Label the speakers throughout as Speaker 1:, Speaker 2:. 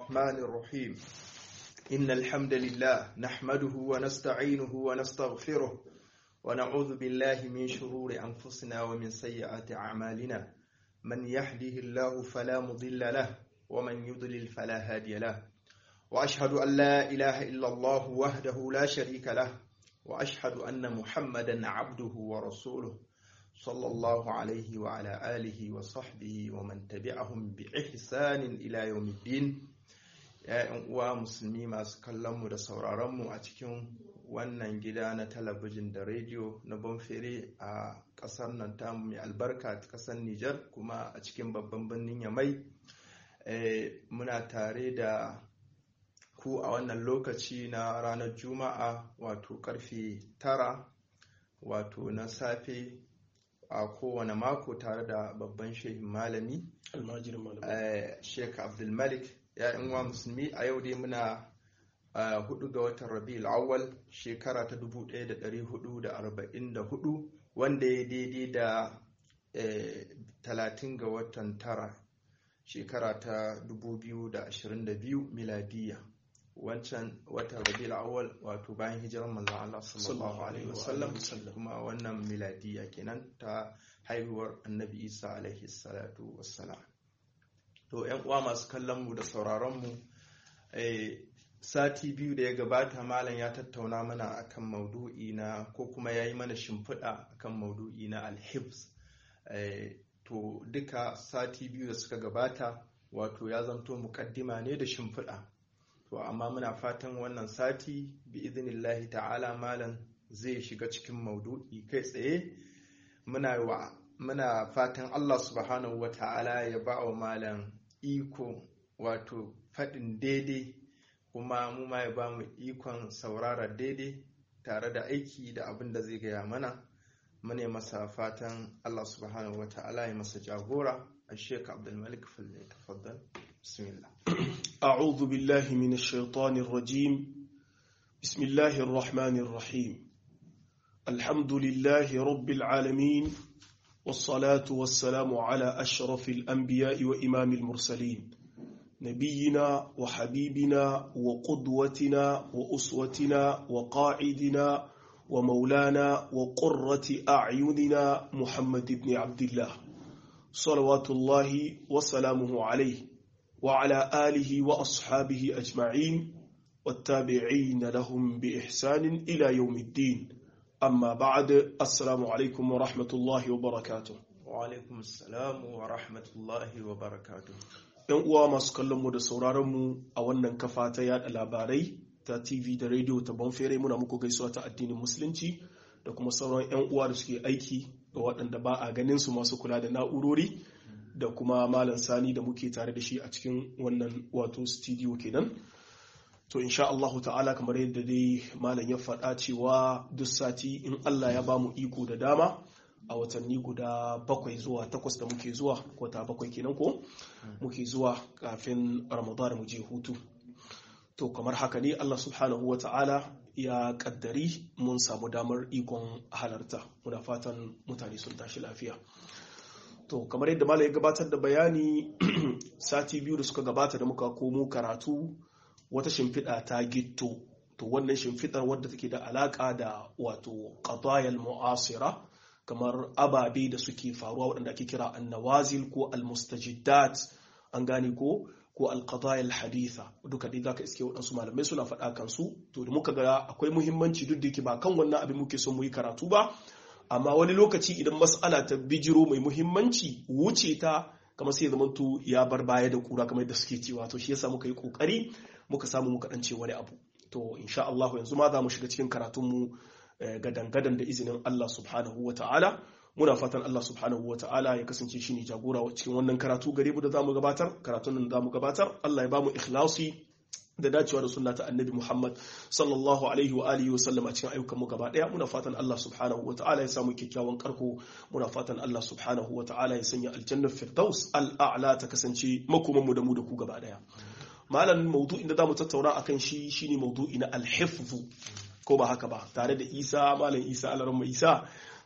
Speaker 1: الرحمن الرحيم إن الحمد لله نحمده ونستعينه ونستغفره ونعوذ بالله من شرور أنفسنا ومن سيئات أعمالنا من يهده الله فلا مضل له ومن يضلل فلا هادي له وأشهد أن لا إله إلا الله وحده لا شريك له وأشهد أن محمدا عبده ورسوله صلى الله عليه وعلى آله وصحبه ومن تبعهم بإحسان إلى يوم الدين ‘ya'yan uwa musulmi masu kallonmu da sauraronmu a cikin wannan gida na talabijin da rediyo na bonfere a ƙasar nan tamu mai albarka ta ƙasar Nijar kuma a cikin babban birnin Yamai muna tare da ku a wannan lokaci na ranar Juma'a wato karfe tara wato na safe a kowane mako tare da babban shehin malami Sheikh Abdulmalik ‘ya'yan wa musulmi a yau dai muna hudu ga watan rabi'ul awwal shekara ta 1444 wanda ya daidai da 30 ga watan tara shekara ta 2022 miladiya wancan watan rabi'ul awwal wato bayan hijirar manzon Allah sallallahu alaihi wasallam kuma wannan miladiya kenan ta haihuwar annabi Isa alaihi salatu wassalam to yan uwa masu kallon mu da sauraron mu sati biyu da ya gabata malam ya tattauna mana akan maudu'i na ko kuma ya yi mana shimfiɗa akan maudu'i na alhibs to duka sati biyu da suka gabata wato ya zanto mukaddima ne da shimfiɗa to amma muna fatan wannan sati bi iznillahi ta'ala malam zai shiga cikin maudu'i kai tsaye muna wa muna fatan Allah subhanahu wa ta'ala ya ba wa malam iko wato faɗin daidai kuma mu ma ya ba mu ikon saurara daidai tare da aiki da abin da zai gaya mana mune masa fatan Allah subhanahu wa ta'ala ya masa jagora a sheik abdulmalik falle tafaddal bismillah
Speaker 2: أعوذ بالله من الشيطان الرجيم بسم الله الرحمن الرحيم الحمد لله رب العالمين والصلاة والسلام على أشرف الأنبياء وإمام المرسلين نبينا وحبيبنا وقدوتنا وأسوتنا وقاعدنا ومولانا وقرة أعيننا محمد بن عبد الله صلوات الله وسلامه عليه وعلى آله وأصحابه أجمعين والتابعين لهم بإحسان إلى يوم الدين amma ba'ad assalamu alaikum wa rahmatullahi wa barakatuh
Speaker 1: wa alaikum assalamu wa rahmatullahi wa barakatuh
Speaker 2: yan uwa masu kallon mu da sauraron mu a wannan kafa ta yada labarai ta TV da radio ta Bonfere muna muku gaisuwa ta addinin musulunci da kuma sauran yan uwa da suke aiki ga waɗanda ba a ganin su masu kula da na'urori da kuma malam sani da muke tare da shi a cikin wannan wato studio kenan to insha Allah ta'ala kamar yadda dai malam ya faɗa cewa duk sati in Allah ya bamu iko da dama a watanni guda bakwai zuwa takwas da muke zuwa wata bakwai kenan ko muke zuwa kafin ramadan mu je hutu to kamar haka ne Allah subhanahu wa ta'ala ya kaddari mun samu damar ikon halarta muna fatan mutane sun tashi lafiya to kamar yadda malam ya gabatar da bayani sati biyu da suka gabata da muka komo karatu wata shimfiɗa ta gitto to wannan shimfiɗar wadda take da alaƙa da wato qadayal mu'asira kamar ababe da suke faruwa waɗanda ake kira annawazil ko almustajiddat an gane ko ko alqadayal haditha duka dai zaka iske waɗansu malamai suna faɗa kansu to da muka ga akwai muhimmanci duk da yake ba kan wannan abin muke son mu yi karatu ba amma wani lokaci idan mas'ala ta bijiro mai muhimmanci wuce ta kamar sai zamanto ya bar baya da kura kamar da suke cewa to shi yasa muka yi kokari muka samu muka dan ce wani abu to insha Allah yanzu ma za mu shiga cikin karatunmu gadan-gadan da izinin Allah subhanahu wa ta'ala muna fatan Allah subhanahu wa ta'ala ya kasance shi ne jagora cikin wannan karatu gare mu da za mu gabatar karatun nan za mu gabatar Allah ya ba mu ikhlasi da dacewa da sunna ta annabi Muhammad sallallahu alaihi wa alihi wa sallam a cikin ayyukan mu gaba daya muna fatan Allah subhanahu wa ta'ala ya samu kyakkyawan karko muna fatan Allah subhanahu wa ta'ala ya sanya aljannar firdaus al'a'la ta kasance makoman mu da mu da ku gaba daya malam maudu'in da zamu tattauna akan shi shine maudu'i na al ko ba haka ba tare da Isa malam Isa alaramma Isa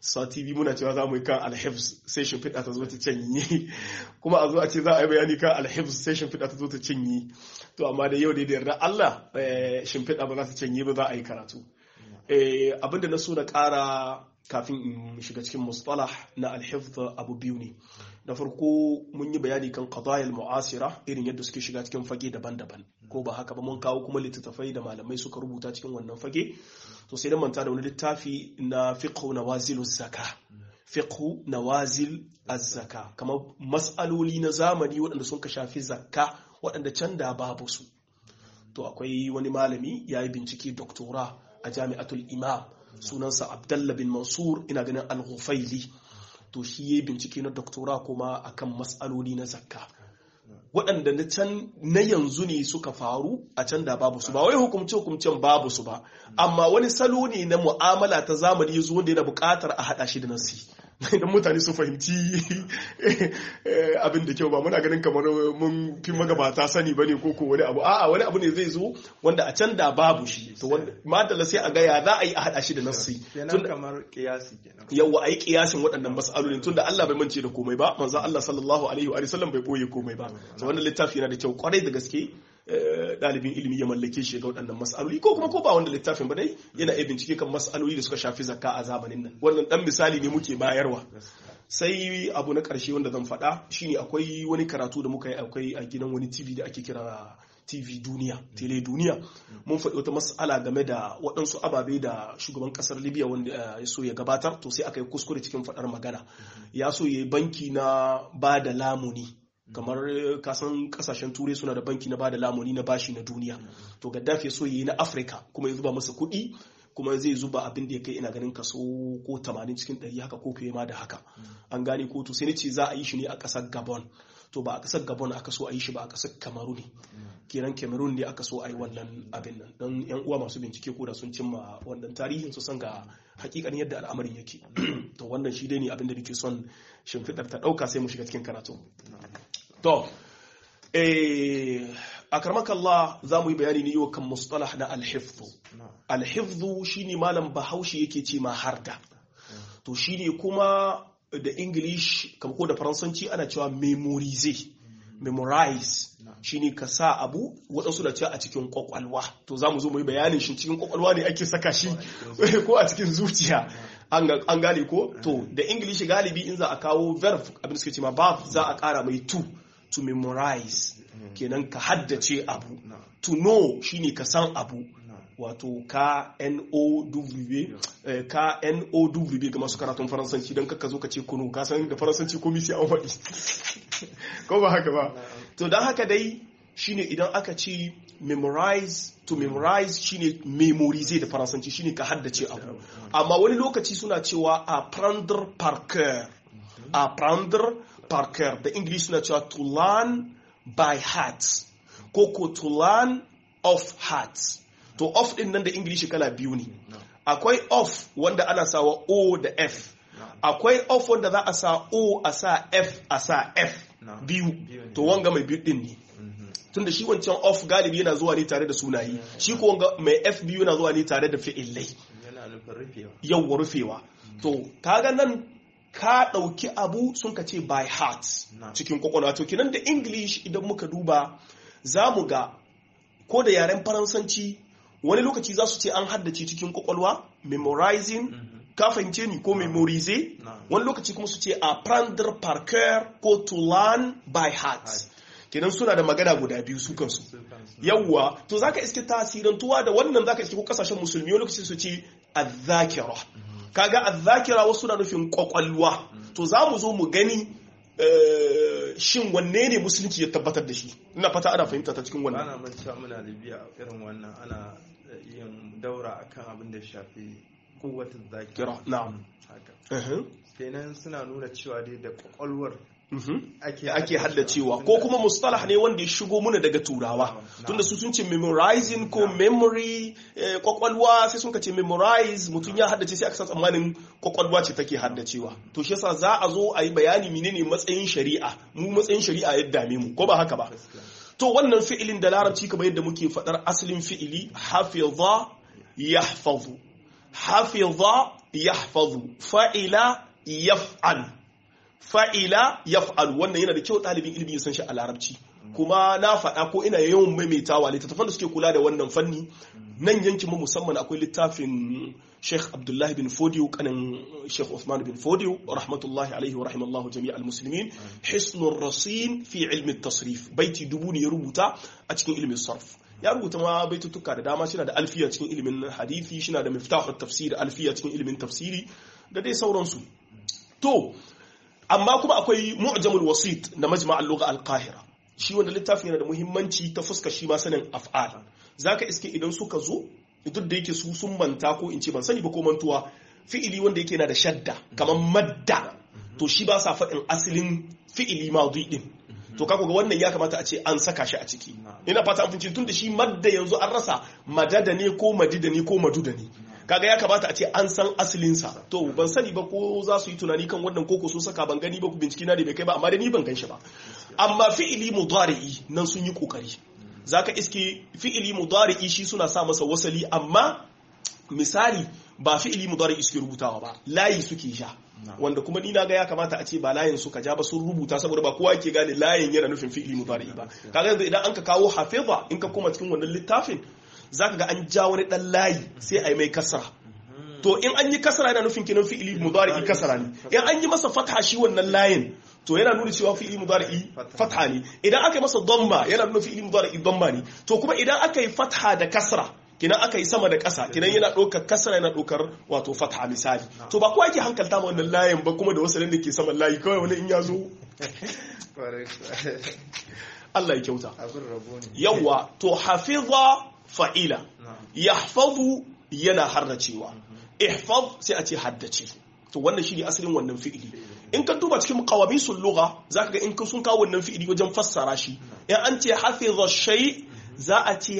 Speaker 2: sati biyu muna cewa za mu yi kan alhifz sai shimfiɗa ta zo ta canye kuma a zo a ce za a yi bayani kan alhifz sai shimfiɗa ta zo ta canye to amma da yau da yarda Allah shimfiɗa ba za ta canye ba za a yi karatu abinda na so na ƙara kafin in shiga cikin mustalah na alhifz abu biyu ne da farko mun yi bayani kan qadayal mu'asira irin yadda suke shiga cikin fage daban-daban ko ba haka ba mun kawo kuma littattafai da malamai suka rubuta cikin wannan fage to sai da manta da wani littafi na fiqhu nawazil zaka fiqhu nawazil az-zaka kamar mas'aloli na zamani waɗanda sun ka shafi zakka waɗanda can da babu su to akwai wani malami ya yi bincike doktora a jami'atul imam sunansa abdallah bin mansur ina ganin al-ghufaili to shi ya bincike na doktora kuma akan matsaloli na zakka waɗanda na can na yanzu ne suka faru a can da babu su ba wai hukumce hukumcen babu su ba amma wani salo ne na mu'amala ta zamani yazo wanda yana buƙatar a haɗa shi da nasi idan mutane su fahimci abin da kyau ba muna ganin kamar mun fi magabata sani ba ne koko wani abu a'a wani abu ne zai zo wanda a can da babu shi to wanda madalla sai a ga ya za a yi a haɗa shi da nasi
Speaker 1: kenan kamar kiyasi kenan
Speaker 2: yawa a yi kiyasin waɗannan mas'alolin tunda Allah bai mance da komai ba manzo Allah sallallahu alaihi wa sallam bai boye komai ba to wannan littafi yana da kyau kwarai da gaske ɗalibin ilimi ya mallake shi ga waɗannan mas'aloli ko kuma ko ba wanda littafin ba dai yana iya bincike kan mas'aloli da suka shafi zakka a zamanin nan wannan dan misali ne muke bayarwa sai abu na ƙarshe wanda zan faɗa shine akwai wani karatu da muka yi akwai a gidan wani tv da ake kira tv duniya tele duniya mun faɗi wata mas'ala game da waɗansu ababe da shugaban ƙasar libya wanda ya so ya gabatar to sai aka yi kuskure cikin faɗar magana ya so ya yi banki na ba da lamuni kamar kasan kasashen turai suna da banki na bada lamuni na bashi na duniya to gaddafi so yi na afirka kuma ya zuba masa kuɗi kuma zai zuba abin da ya kai ina ganin kaso ko 80 cikin 100 haka ko fiye ma da haka an gane ko to sai ne ce za a yi shi ne a ƙasar gabon to ba a ƙasar gabon aka so a yi shi ba a ƙasar kamaru ne kenan cameroon ne aka so a yi wannan abin nan don yan uwa masu bincike ko da sun cimma wannan tarihin su san ga hakikanin yadda al'amarin yake to wannan shi dai ne abin da nake son shimfiɗar ta ɗauka sai mu shiga cikin karatu to a karmakallah za mu yi bayani ne yau kan mustalah na alhifzu alhifzu shine malam bahaushe yake ce ma harda to shine kuma da english kamar ko da faransanci ana cewa memorize memorize shine ka sa abu waɗansu da cewa a cikin kwakwalwa to za mu zo mu yi bayanin shi cikin kwakwalwa ne ake saka shi ko a cikin zuciya an gane ko to da english galibi in za a kawo verb abin suke ce ma verb za a ƙara mai to to memorize kenan ka haddace abu to know shine ka san abu wato ka n-o-w ka n-o-w ga masu karatun faransanci don kakka zo ka ce kunu ka san da faransanci komi sai an faɗi ko ba haka ba to don haka dai shine idan aka ce memorize to memorize shine memorize da faransanci shine ka haddace abu amma wani lokaci suna cewa apprendre par cœur apprendre par cœur da english suna cewa to learn by heart ko ko to learn of heart to off din nan da english kala biyu ne akwai off wanda ana sawa o da f akwai off wanda za a sa o a sa f a sa f biyu to wanga mai biyu din ne tunda shi wancan off galibi yana zuwa ne tare da sunayi shi ko wanga mai f biyu yana zuwa ne tare da fi'illai yawwa rufewa to kaga nan ka ɗauki abu sun ka ce by heart cikin kwakwalwa to kinan da english idan muka duba za mu ga ko da yaren faransanci wani lokaci za su ce an haddace cikin kwakwalwa memorizing ka fahimce ni ko memorize wani lokaci kuma su ce apprendre par cœur ko to learn by heart kenan suna da magana guda biyu su kansu yawwa to zaka iske tasirantuwa da wannan zaka iske ko kasashen musulmi wani lokaci su ce azzakira kaga azzakira wasu na nufin kwakwalwa to za mu zo mu gani shin wanne ne musulunci ya tabbatar da shi ina fata ana fahimta ta cikin wannan
Speaker 1: ana mancewa muna libya irin wannan ana yin daura akan abin da shafi kowatin zakira
Speaker 2: na'am
Speaker 1: haka kenan suna nuna cewa dai da kwakwalwar
Speaker 2: ake haddacewa ko kuma mustalah ne wanda ya shigo muna daga turawa tunda su sun ce memorizing ko memory kwakwalwa sai sun ce memorize mutum ya haddace sai aka san tsammanin kwakwalwa ce take haddacewa to shi yasa za a zo a yi bayani menene matsayin shari'a mu matsayin shari'a ya dame mu ko ba haka ba to wannan fi'ilin da larabci kamar yadda muke faɗar asalin fi'ili hafiza yahfazu hafiza yahfazu fa'ila yaf'al fa'ila yaf'al wannan yana da kyau ɗalibin ilimi ya san shi a larabci kuma na faɗa ko ina yawan maimaitawa littattafan da suke kula da wannan fanni nan yankin mu musamman akwai littafin Sheikh Abdullahi bin Fodiyo kanin Sheikh Uthman bin Fodiyo rahmatullahi alaihi wa rahimallahu jami'al muslimin hisnur rasin fi ilmi tasrif baiti dubu ne ya rubuta a cikin ilmin sarf ya rubuta ma baitutuka da dama shi da alfiya cikin ilimin hadithi shi da miftahut tafsir alfiya cikin ilimin tafsiri da dai sauransu to amma kuma akwai mu'jamul wasit na majma' al-lugha al-qahira shi wanda littafin yana da muhimmanci ta fuska shi ma sanin af'al zaka iske idan suka zo duk da yake su sun manta ko in ce ban sani ba ko mantuwa fi'ili wanda yake na da shadda kamar madda to shi ba sa faɗin asalin fi'ili madi din to kaga ga wannan ya kamata a ce an saka shi a ciki ina fata an fince tun da shi madda yanzu an rasa madada ne ko madida ne ko maduda ne kaga ya kamata a ce an san asalinsa to ban sani ba ko za su yi tunani kan wannan koko sun saka ban gani ba ku binciki na da bai kai ba amma da ni ban gan shi ba amma fi'ili mudari'i nan sun yi kokari zaka iske fi'ili mudari'i shi suna sa masa wasali amma misali ba fi'ili mudari'i suke rubutawa ba layi suke ja wanda kuma ni naga ya kamata a ce ba layin suka ja ba sun rubuta saboda ba kowa ke gane layin yana nufin fi'ili mudari'i ba kaga yanzu idan an ka kawo hafiza in ka koma cikin wannan littafin zaka ga an ja wani dan layi sai a yi mai kasra to in an yi kasra yana nufin kinan fi'ili mudari'i kasra ne in an yi masa fatha shi wannan layin to yana nuna cewa fi'ili mudari'i fatha ne idan aka yi masa dhamma yana nuna fi'ili mudari'i dhamma ne to kuma idan aka yi fatha da kasra kinan aka yi sama da ƙasa kinan yana ɗaukar kasra yana ɗaukar wato fatha misali to ba kowa ke hankalta ma wannan layin ba kuma da wasu da ke saman layi kawai wani in ya zo Allah ya kyauta yawa to hafiza fa'ila yahfazu yana harracewa ihfaz sai a ce haddace to wannan shi ne asalin wannan fi'ili in ka duba cikin qawamisul lugha zaka ga in sun kawo wannan fi'ili wajen fassara shi in an ce hafiza shay za a ce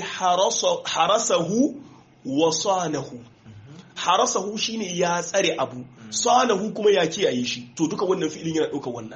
Speaker 2: harasahu wa sanahu harasahu shine ya tsare abu sanahu kuma ya kiyaye shi to duka wannan fi'ilin yana ɗaukar wannan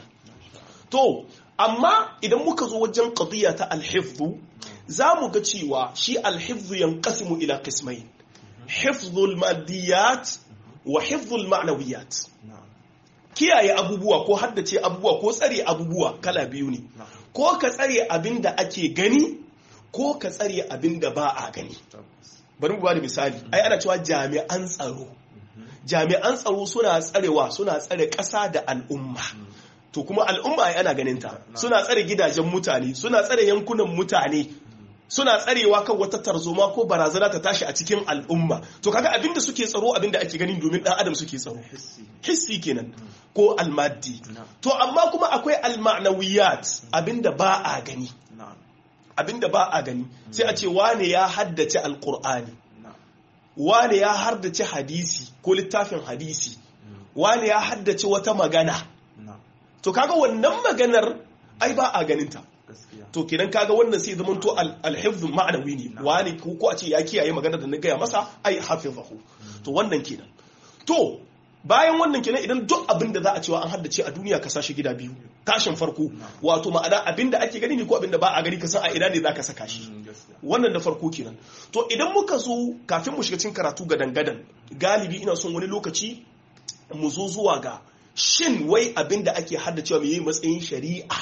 Speaker 2: to amma idan muka zo wajen qadiya ta alhifzu za mu ga cewa shi alhifzu yanqasimu ila qismayn hifzul madiyat wa hifzul ma'nawiyat kiyaye abubuwa ko haddace abubuwa ko tsare abubuwa kala biyu ne ko ka tsare abin da ake gani ko ka tsare abin da ba a gani bari mu bada misali ai ana cewa jami'an tsaro jami'an tsaro suna tsarewa suna tsare ƙasa da al'umma to kuma al'umma ai ana ganin ta suna tsare gidajen mutane suna tsare yankunan mutane suna tsarewa kan wata tarzoma ko barazana ta tashi a cikin al'umma to kaga abinda suke tsaro abinda ake gani domin dan adam suke tsaro hissi kenan ko almaddi to amma kuma akwai almanawiyat abinda ba a gani abinda ba a gani sai a ce wane ya haddace alqur'ani wane ya haddace hadisi ko littafin hadisi wane ya haddace wata magana to kaga wannan maganar ai ba a ganinta to kenan kaga wannan sai zaman to alhifdhu ma'anawi ne wani ko a ce ya kiyaye magana da na gaya masa ai hafizahu to wannan kenan to bayan wannan kenan idan duk abin da za a cewa an haddace a duniya ka sashi gida biyu tashin farko wato ma'ana abin da ake gani ne ko abin da ba a gani ka san a ina ne za ka saka shi wannan da farko kenan to idan muka zo kafin mu shiga cikin karatu ga dangadan galibi ina son wani lokaci mu zo zuwa ga shin wai abin da ake haddacewa mai matsayin shari'a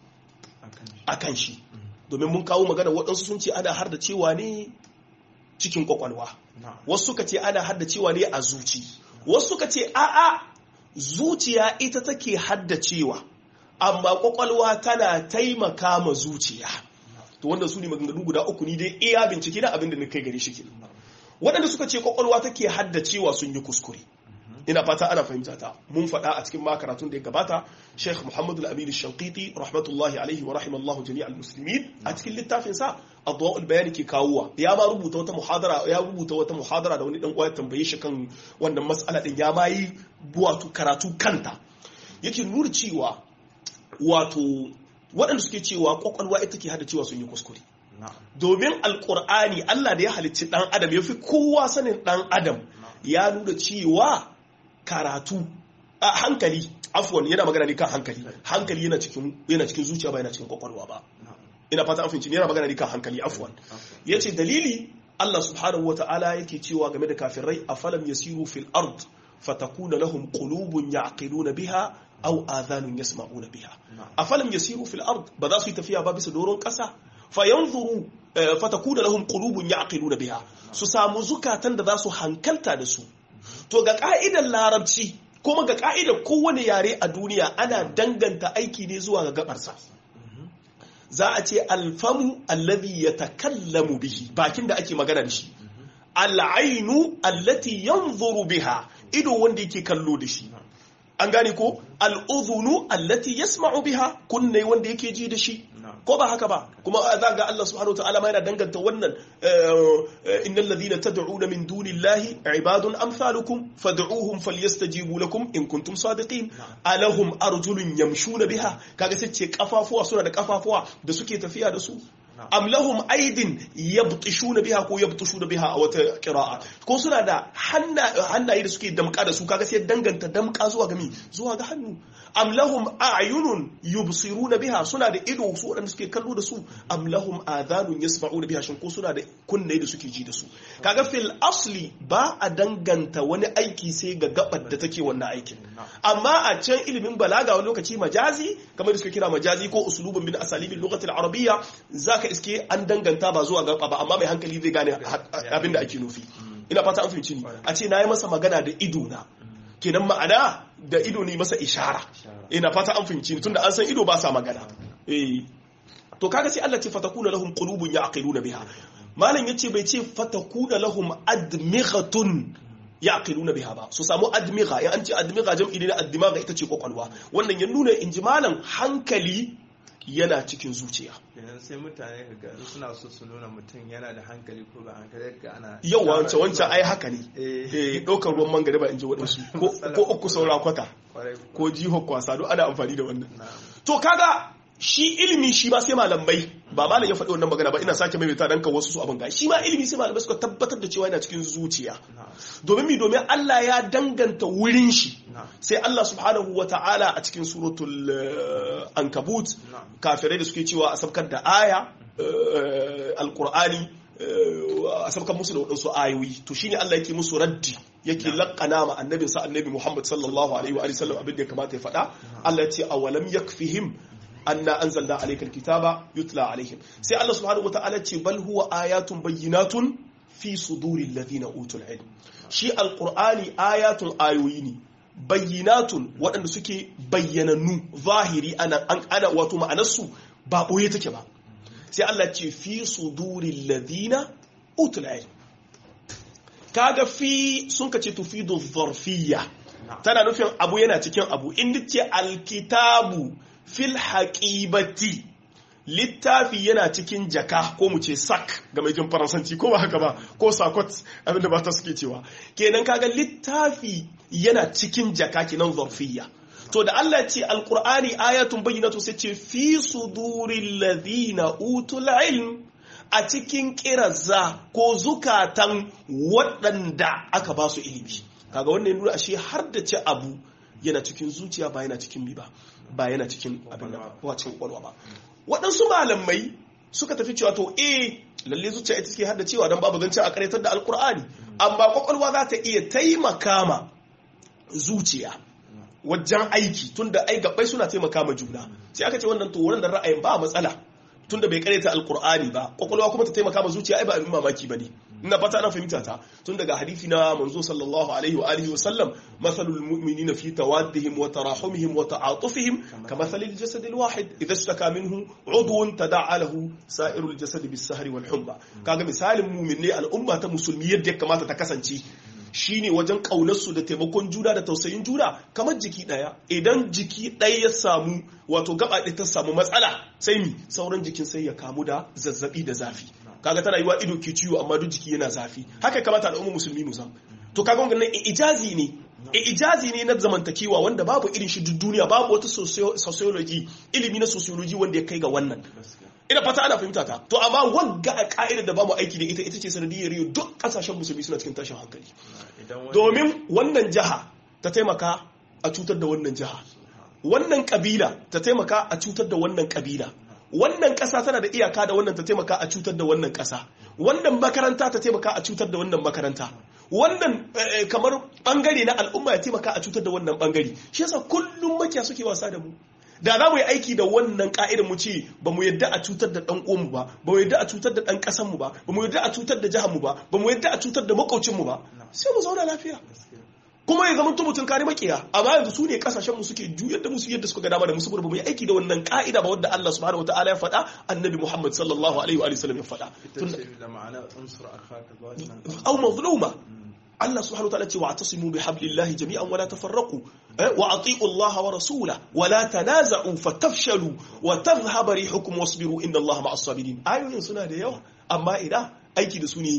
Speaker 2: a kan shi domin mun kawo magana waɗansu sun ce ana har da cewa ne cikin kwakwalwa wasu suka ce ana har da cewa ne a zuci wasu suka ce a'a zuciya ita take haddacewa amma kwakwalwa tana taimaka ma zuciya to wanda su ne maganganu guda uku ni dai iya bincike na abin da na kai gari shi waɗanda suka ce kwakwalwa take haddacewa sun yi kuskure ina fata ana fahimta ta mun faɗa a cikin makaratun da ya gabata Sheikh Muhammad Al-Amin Shanqiti rahmatullahi alaihi wa rahimallahu jami'al muslimin a cikin littafin sa Adwa'ul Bayan ke kawowa ya ma rubuta wata muhadara ya rubuta wata muhadara da wani dan uwa tambaye shi kan wannan mas'ala din ya ma yi wato karatu kanta yake nuna cewa wato waɗanda suke cewa kwakwalwa ita ke hada cewa sun yi kuskure domin alkur'ani Allah da ya halicci dan adam ya fi kowa sanin dan adam ya nuna cewa karatu a hankali afwan yana magana ne kan hankali hankali yana cikin yana cikin zuciya ba yana cikin kwakwalwa ba ina fata an fahimci yana magana ne kan hankali afwan yace dalili Allah subhanahu wataala yake cewa game da kafirai afalam yasiru fil ard fatakuna lahum qulubun ya'qiluna biha aw adhanun yasma'una biha afalam yasiru fil ard ba za su yi tafiya ba bisa doron kasa fayanzuru fatakuna lahum qulubun ya'qiluna biha su samu zukatan da za su hankalta da su to ga ka'idar larabci kuma ga ka'idar kowane yare a duniya ana danganta aiki ne zuwa ga gabarsa za a ce alfamu allazi yatakallamu bihi bakin da ake magana da shi al'ainu allati yanzuru biha ido wanda yake kallo da shi an gane ko al'udhunu allati yasma'u biha kunne wanda yake ji da shi ko ba haka ba kuma za ga Allah subhanahu wa ta'ala ma yana danganta wannan innal ladhina tad'una min dunillahi ibadun amsalukum fad'uhum falyastajibu lakum in kuntum sadiqin alahum arjulun yamshuna biha kaga sai ce kafafuwa suna da kafafuwa da suke tafiya da su am lahum aidin yabtishuna biha ko yabtishuna biha a wata qira'a ko suna da hannaye da suke damka da su kaga sai danganta damka zuwa ga mi zuwa ga hannu am lahum a'yunun yubsiruna biha suna da ido su wadanda suke kallo da su am lahum adhanun yasma'una biha shin ko suna da kunne da suke ji da su kaga fil asli ba a danganta wani aiki sai ga gabar da take wannan aikin amma a can ilimin balaga wani lokaci majazi kamar da suke kira majazi ko usulubun min asalibin lugatil arabiyya zaka iske an danganta ba zuwa gaba ba amma mai hankali zai gane abin da ake nufi ina fata an fahimci ni a ce na yi masa magana da ido na kenan ma'ana da ido ne masa ishara ina fata an fahimci ni tunda an san ido ba sa magana eh to kaga sai Allah ce fatakuna lahum qulubun ya'qiluna biha malam yace bai ce fatakuna lahum admighatun yaqiluna biha ba su samu admigha ya an ce admigha jam'i ne na addimaga ita ce kwakwalwa wannan ya nuna inji malam hankali yana cikin zuciya
Speaker 1: kenan sai mutane ga suna so su nuna mutum yana da hankali ko ba hankali ga ana
Speaker 2: yau wancan wancan ai haka ne eh ɗaukar ruwan mangare ba in ji waɗansu ko uku saura kwata ko jiho kwasa duk ana amfani da wannan to kaga shi ilimi shi ma sai malamai ba malam ya faɗi wannan magana ba ina sake maimaita dan kan wasu su abin ga shi ma ilimi sai malamai suka tabbatar da cewa yana cikin zuciya domin mi domin Allah ya danganta wurin shi sai Allah subhanahu wa ta'ala a cikin suratul ankabut kafirai da suke cewa a sabkar da aya alqur'ani a sabkar musu da waɗansu ayoyi to shine Allah yake musu raddi yake laƙana ma annabin sa annabi Muhammad sallallahu alaihi wa sallam abin da ya kamata ya faɗa Allah ya ce awalam yakfihim anna anzalna alaykal kitaba yutla alaihim sai Allah subhanahu wataala ce bal huwa ayatun bayyinatun fi suduril ladina utul ilm shi alqur'ani ayatun ayoyi ne bayyinatun waɗanda suke bayyanannu zahiri ana ana wato ma'anarsu ba boye take ba sai Allah ce fi suduril ladina utul ilm kaga fi sun kace tufidu dharfiyya tana nufin abu yana cikin abu in ce alkitabu fil haƙibati littafi yana cikin jaka ko mu ce sak ga mai jin faransanci ko ba haka ba ko sakot abinda ba ta suke cewa kenan kaga littafi yana cikin jaka kenan zarfiyya to da Allah ce alqur'ani ayatun bayyinatu sai ce fi suduril ladina utul ilm a cikin kirazza ko zukatan waɗanda aka ba su ilimi kaga wannan nuna ashe har da ce abu yana cikin zuciya ba yana cikin mi ba ba yana cikin abin da ba cikin kwalwa ba waɗansu malamai suka tafi cewa to eh lalle zuciya ita suke hada cewa don babu zancen a karyatar da alkur'ani amma kwakwalwa za ta iya taimaka ma zuciya wajen aiki tunda ai gabbai suna taimaka ma juna sai aka ce wannan to wannan ra'ayin ba matsala tunda bai karyata alkur'ani ba kwakwalwa kuma ta taimaka ma zuciya ai ba abin mamaki bane ina fata ana fahimta ta tun daga hadisi na manzo sallallahu alaihi wa alihi wa sallam mathalul mu'minina fi tawaddihim wa tarahumihim wa ta'atufihim kamathalil jasad alwahid idha ishtaka minhu udwun tada'a lahu sa'irul jasad bis-sahri wal humma kaga misalin mu'minai al'umma ta musulmi yadda ya kamata ta kasance shine wajen ƙaunarsu da taimakon juna da tausayin juna kamar jiki ɗaya idan jiki ɗaya ya samu wato gaba ɗaya ta samu matsala sai mi sauran jikin sai ya kamu da zazzabi da zafi kaga tana yiwa ido ke ciwo amma duk jiki yana zafi haka kamata al'ummar musulmi mu san to kaga wannan ijazi ne ijazi ne na zamantakewa wanda babu irin shi duk duniya babu wata sociology ilimi na sociology wanda ya kai ga wannan ina fata ana fahimta ta to amma wagga a ka'ida da bamu aiki da ita ita ce sanadiyar yau duk kasashen musulmi suna cikin tashin hankali domin wannan jiha ta taimaka a cutar da wannan jiha wannan kabila ta taimaka a cutar da wannan kabila wannan kasa tana da iyaka da wannan ta taimaka a cutar da wannan kasa wannan makaranta ta taimaka a cutar da wannan makaranta wannan kamar bangare na al'umma ya taimaka a cutar da wannan bangare shi yasa kullum makiya suke wasa da mu da za mu yi aiki da wannan ka'idar mu ce ba mu yadda a cutar da dan uwanmu ba ba mu yadda a cutar da dan kasan mu ba ba mu yadda a cutar da jihar mu ba ba mu yadda a cutar da makaucin mu ba sai mu zauna lafiya kuma ya zama mutum kare makiya amma yanzu su ne kasashen mu suke juyar da musu yadda suka ga dama da musu ba mu yi aiki da wannan ka'ida ba wanda Allah subhanahu wataala ya faɗa annabi Muhammad sallallahu alaihi wa sallam ya faɗa au mazluma Allah subhanahu wataala ce wa atasimu bi hablillahi jami'an wala tafarraqu wa ati'u Allah wa rasulahu wa la tanaza'u fatafshalu wa tadhhabu rihukum wasbiru inna Allah ma'as sabirin ayoyin suna da yawa amma ina aiki da su ne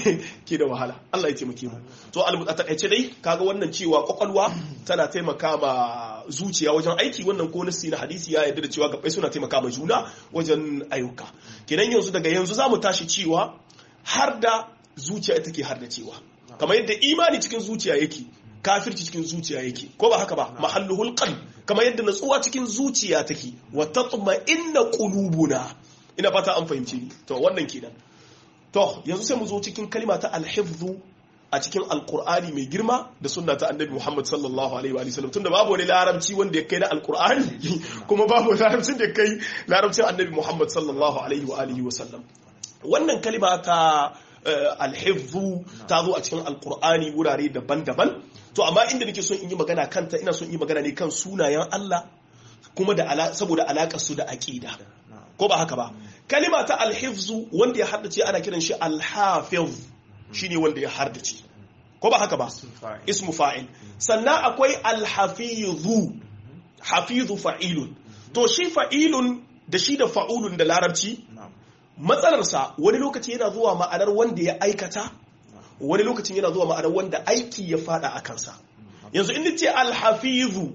Speaker 2: ke da wahala Allah ya taimake mu to a takaice dai kaga wannan cewa kwakwalwa tana taimaka ma zuciya wajen aiki wannan ko nasi na hadisi ya yarda da cewa gabai suna taimaka ma juna wajen ayyuka kenan yanzu daga yanzu zamu tashi cewa har da zuciya ita ke har da cewa kamar yadda imani cikin zuciya yake kafirci cikin zuciya yake ko ba haka ba mahalluhul qalb kamar yadda natsuwa cikin zuciya take wa tatma'inna qulubuna ina fata an fahimce ni to wannan kenan to yanzu sai mu zo cikin kalima ta alhifzu a cikin alkur'ani mai girma da sunna ta annabi muhammad sallallahu alaihi wa sallam tunda babu wani larabci wanda ya kai na alkur'ani kuma babu larabcin da ya kai larabcin annabi muhammad sallallahu alaihi wa alihi wa sallam wannan kalima ta alhifzu ta zo a cikin alkur'ani wurare daban-daban to amma inda nake son in yi magana kanta ina son in yi magana ne kan sunayen Allah kuma da saboda alakar su da aqida ko ba haka ba kalima ta alhifzu wanda ya haddace ana kiran shi alhafiz shine wanda ya haddace ko ba haka ba ismu fa'il sannan akwai alhafizu hafizu fa'ilun to shi fa'ilun da shi da fa'ulun da larabci matsalarsa wani lokaci yana zuwa ma'anar wanda ya aikata wani lokacin yana zuwa ma'anar wanda aiki ya fada a kansa yanzu in ce alhafizu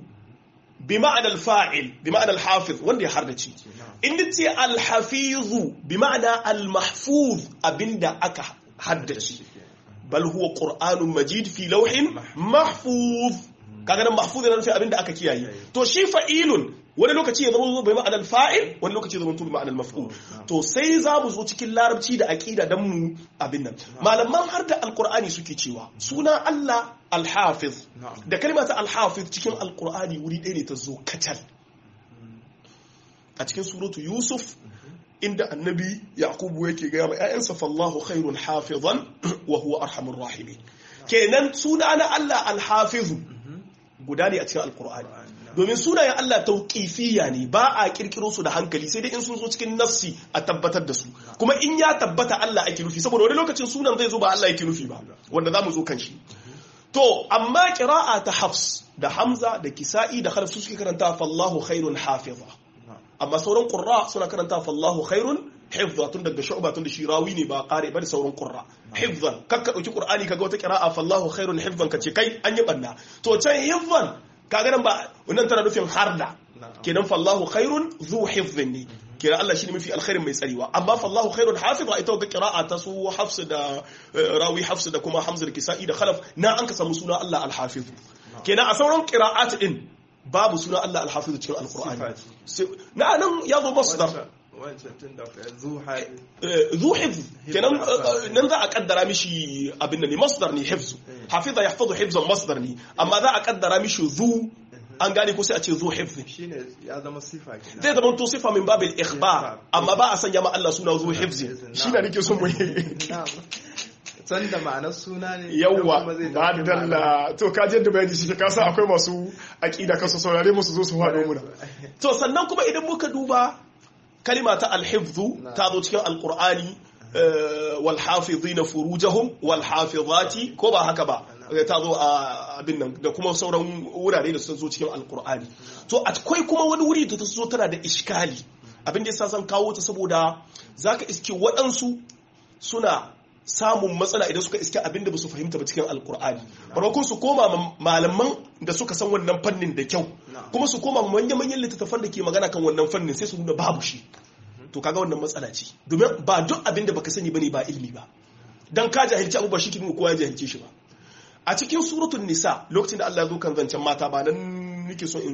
Speaker 2: bi ma'anar fa'il bi ma'anar hafiz wanda ya hardace in ce alhafizu bi ma'ana almahfuz abinda aka haddace bal huwa qur'anun majid fi lawhin mahfuz kaga nan mahfuz yana nufin abinda aka kiyaye to shi fa'ilun wani lokaci ya zama bai ma'anar fa'il wani lokaci ya zama bai ma'anar maf'ul to sai za mu zo cikin larabci da aqida dan mu abin nan malaman har da alqur'ani suke cewa suna Allah alhafiz da kalma ta alhafiz cikin alqur'ani wuri ɗaya ne ta zo katal a cikin suratu yusuf inda annabi yaqubu yake gaya ma ƴaƴansa fallahu khairun hafizan wa huwa arhamur rahimin kenan suna na Allah alhafiz guda ne a cikin alqur'ani domin sunayen Allah tauƙifiya ne ba a kirkiro su da hankali sai dai in sun zo cikin nafsi a tabbatar da su kuma in ya tabbata Allah ake nufi saboda wani lokacin sunan zai zo ba Allah ake nufi ba wanda za mu zo kan shi to amma kira'a ta hafs da hamza da kisa'i da khalaf su suke karanta fallahu khairun hafiza amma sauran qurra suna karanta fallahu khairun hifza tun daga shu'ba tun da shi rawi ne ba kare ba da sauran qurra hifzan kakka dauki qur'ani kaga wata kira'a fallahu khairun hifzan kace kai an yi banna to can hifzan kaga nan ba wannan tana nufin harda kenan fallahu khairun zu hifzin ne kenan Allah shine mafi alkhairin mai tsarewa amma fallahu khairun hafiz ita ga qira'a ta su hafs da rawi hafs da kuma hamza da kisa'i da khalaf na an ka samu suna Allah al-hafiz kenan a sauran qira'at din babu suna Allah al-hafiz cikin alqur'ani na nan ya zo masdar zu hifz kenan nan za a kaddara mishi abin da ne masdar ne hifz hafiza yahfazu hifzan masdar ne amma za a kaddara mishi zu an gane ko sai a ce zu hifz
Speaker 1: shine ya zama sifa kenan
Speaker 2: zai zama to sifa min babil ikhbar amma ba a sanya ma Allah suna zu hifz shi ne nake son mu
Speaker 1: san da ma'anar suna ne
Speaker 2: yawwa ba da dalla to ka da bayani shi ka san akwai masu aqida kasu saurare musu zo su faɗo muna to sannan kuma idan muka duba kalima ta alhifzu ta zo cikin alkur'ani walhafizina furujahum walhafizati ko ba haka ba ta zo a abin nan da kuma sauran wurare da sun zo cikin alkur'ani to akwai kuma wani wuri da ta zo tana da iskali abin da yasa zan kawo ta saboda zaka iske waɗansu suna samun matsala idan suka iske abin da ba su fahimta ba cikin alkur'ani barakun su koma malaman da suka san wannan fannin da kyau kuma su koma manya-manyan littattafan da ke magana kan wannan fannin sai su nuna babu shi to kaga wannan matsala ce domin ba duk abin da baka sani bane ba ilmi ba dan ka jahilci abubuwa shi kin kowa ya jahilce shi ba a cikin suratul nisa lokacin da Allah ya zo kan zancen mata ba nan nake so in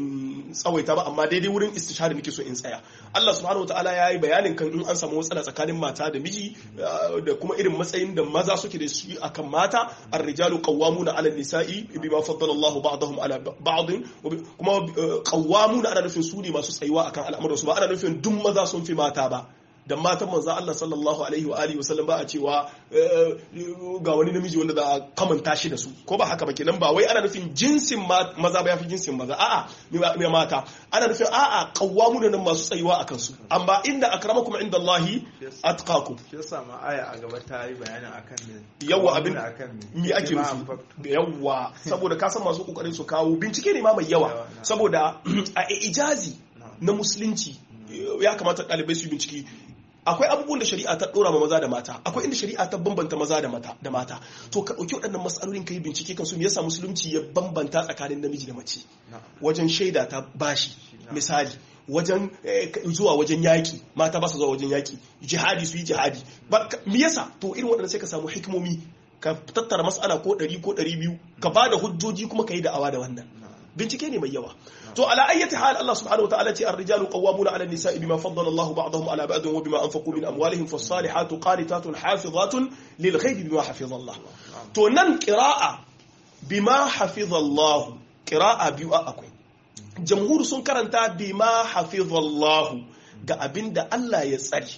Speaker 2: tsawaita ba amma daidai wurin istishhadi nake so in tsaya Allah subhanahu wataala ya yi bayanin kan in an samu matsala tsakanin mata da miji da kuma irin matsayin da maza suke da shi akan mata ar-rijalu qawwamuna 'ala an-nisa'i bima faddala Allah ba'dahum 'ala ba'd kuma qawwamuna ana nufin su ne masu tsayuwa akan al'amuran su ba ana nufin duk maza sun fi mata ba da matan manzan Allah sallallahu alaihi wa alihi wasallam ba a cewa ga wani namiji wanda za a kamanta shi da su ko ba haka ba kenan ba wai ana nufin jinsin maza ba yafi jinsin maza a'a mai mata ana nufin a'a qawwamu da nan masu tsayuwa akan su amma inda akramakum inda Allahi atqakum
Speaker 1: shi yasa ma aya a gaba ta yi bayanin akan me
Speaker 2: yawa abin
Speaker 1: akan
Speaker 2: me ake nufi yawa saboda ka san masu kokarin su kawo bincike ne ma mai yawa saboda a ijazi na musulunci ya kamata ɗalibai su bincike akwai abubuwan da shari'a ta dora ma maza da mata akwai inda shari'a ta bambanta maza da mata da mata to ka dauki waɗannan matsalolin kai bincike kan su me yasa musulunci ya bambanta tsakanin namiji da mace wajen shaida ta bashi misali wajen zuwa wajen yaki mata ba su zuwa wajen yaki jihadi su yi jihadi me yasa to irin waɗannan sai ka samu hikimomi ka tattara mas'ala ko ɗari ko ɗari biyu ka ba da hujjoji kuma ka yi da'awa da wannan bincike ne mai yawa to ala ayyati hal Allah subhanahu wa ta'ala ce ar-rijalu qawwamuna 'ala an-nisa'i bima faddala Allahu ba'dahum 'ala ba'din wa bima anfaqu min amwalihim fas-salihatu qanitatun hafizatun lil ghaibi bima hafiza Allah to nan qira'a bima hafiza Allah qira'a biyu akwai jamhur sun karanta bima hafiza Allah ga abinda Allah ya tsare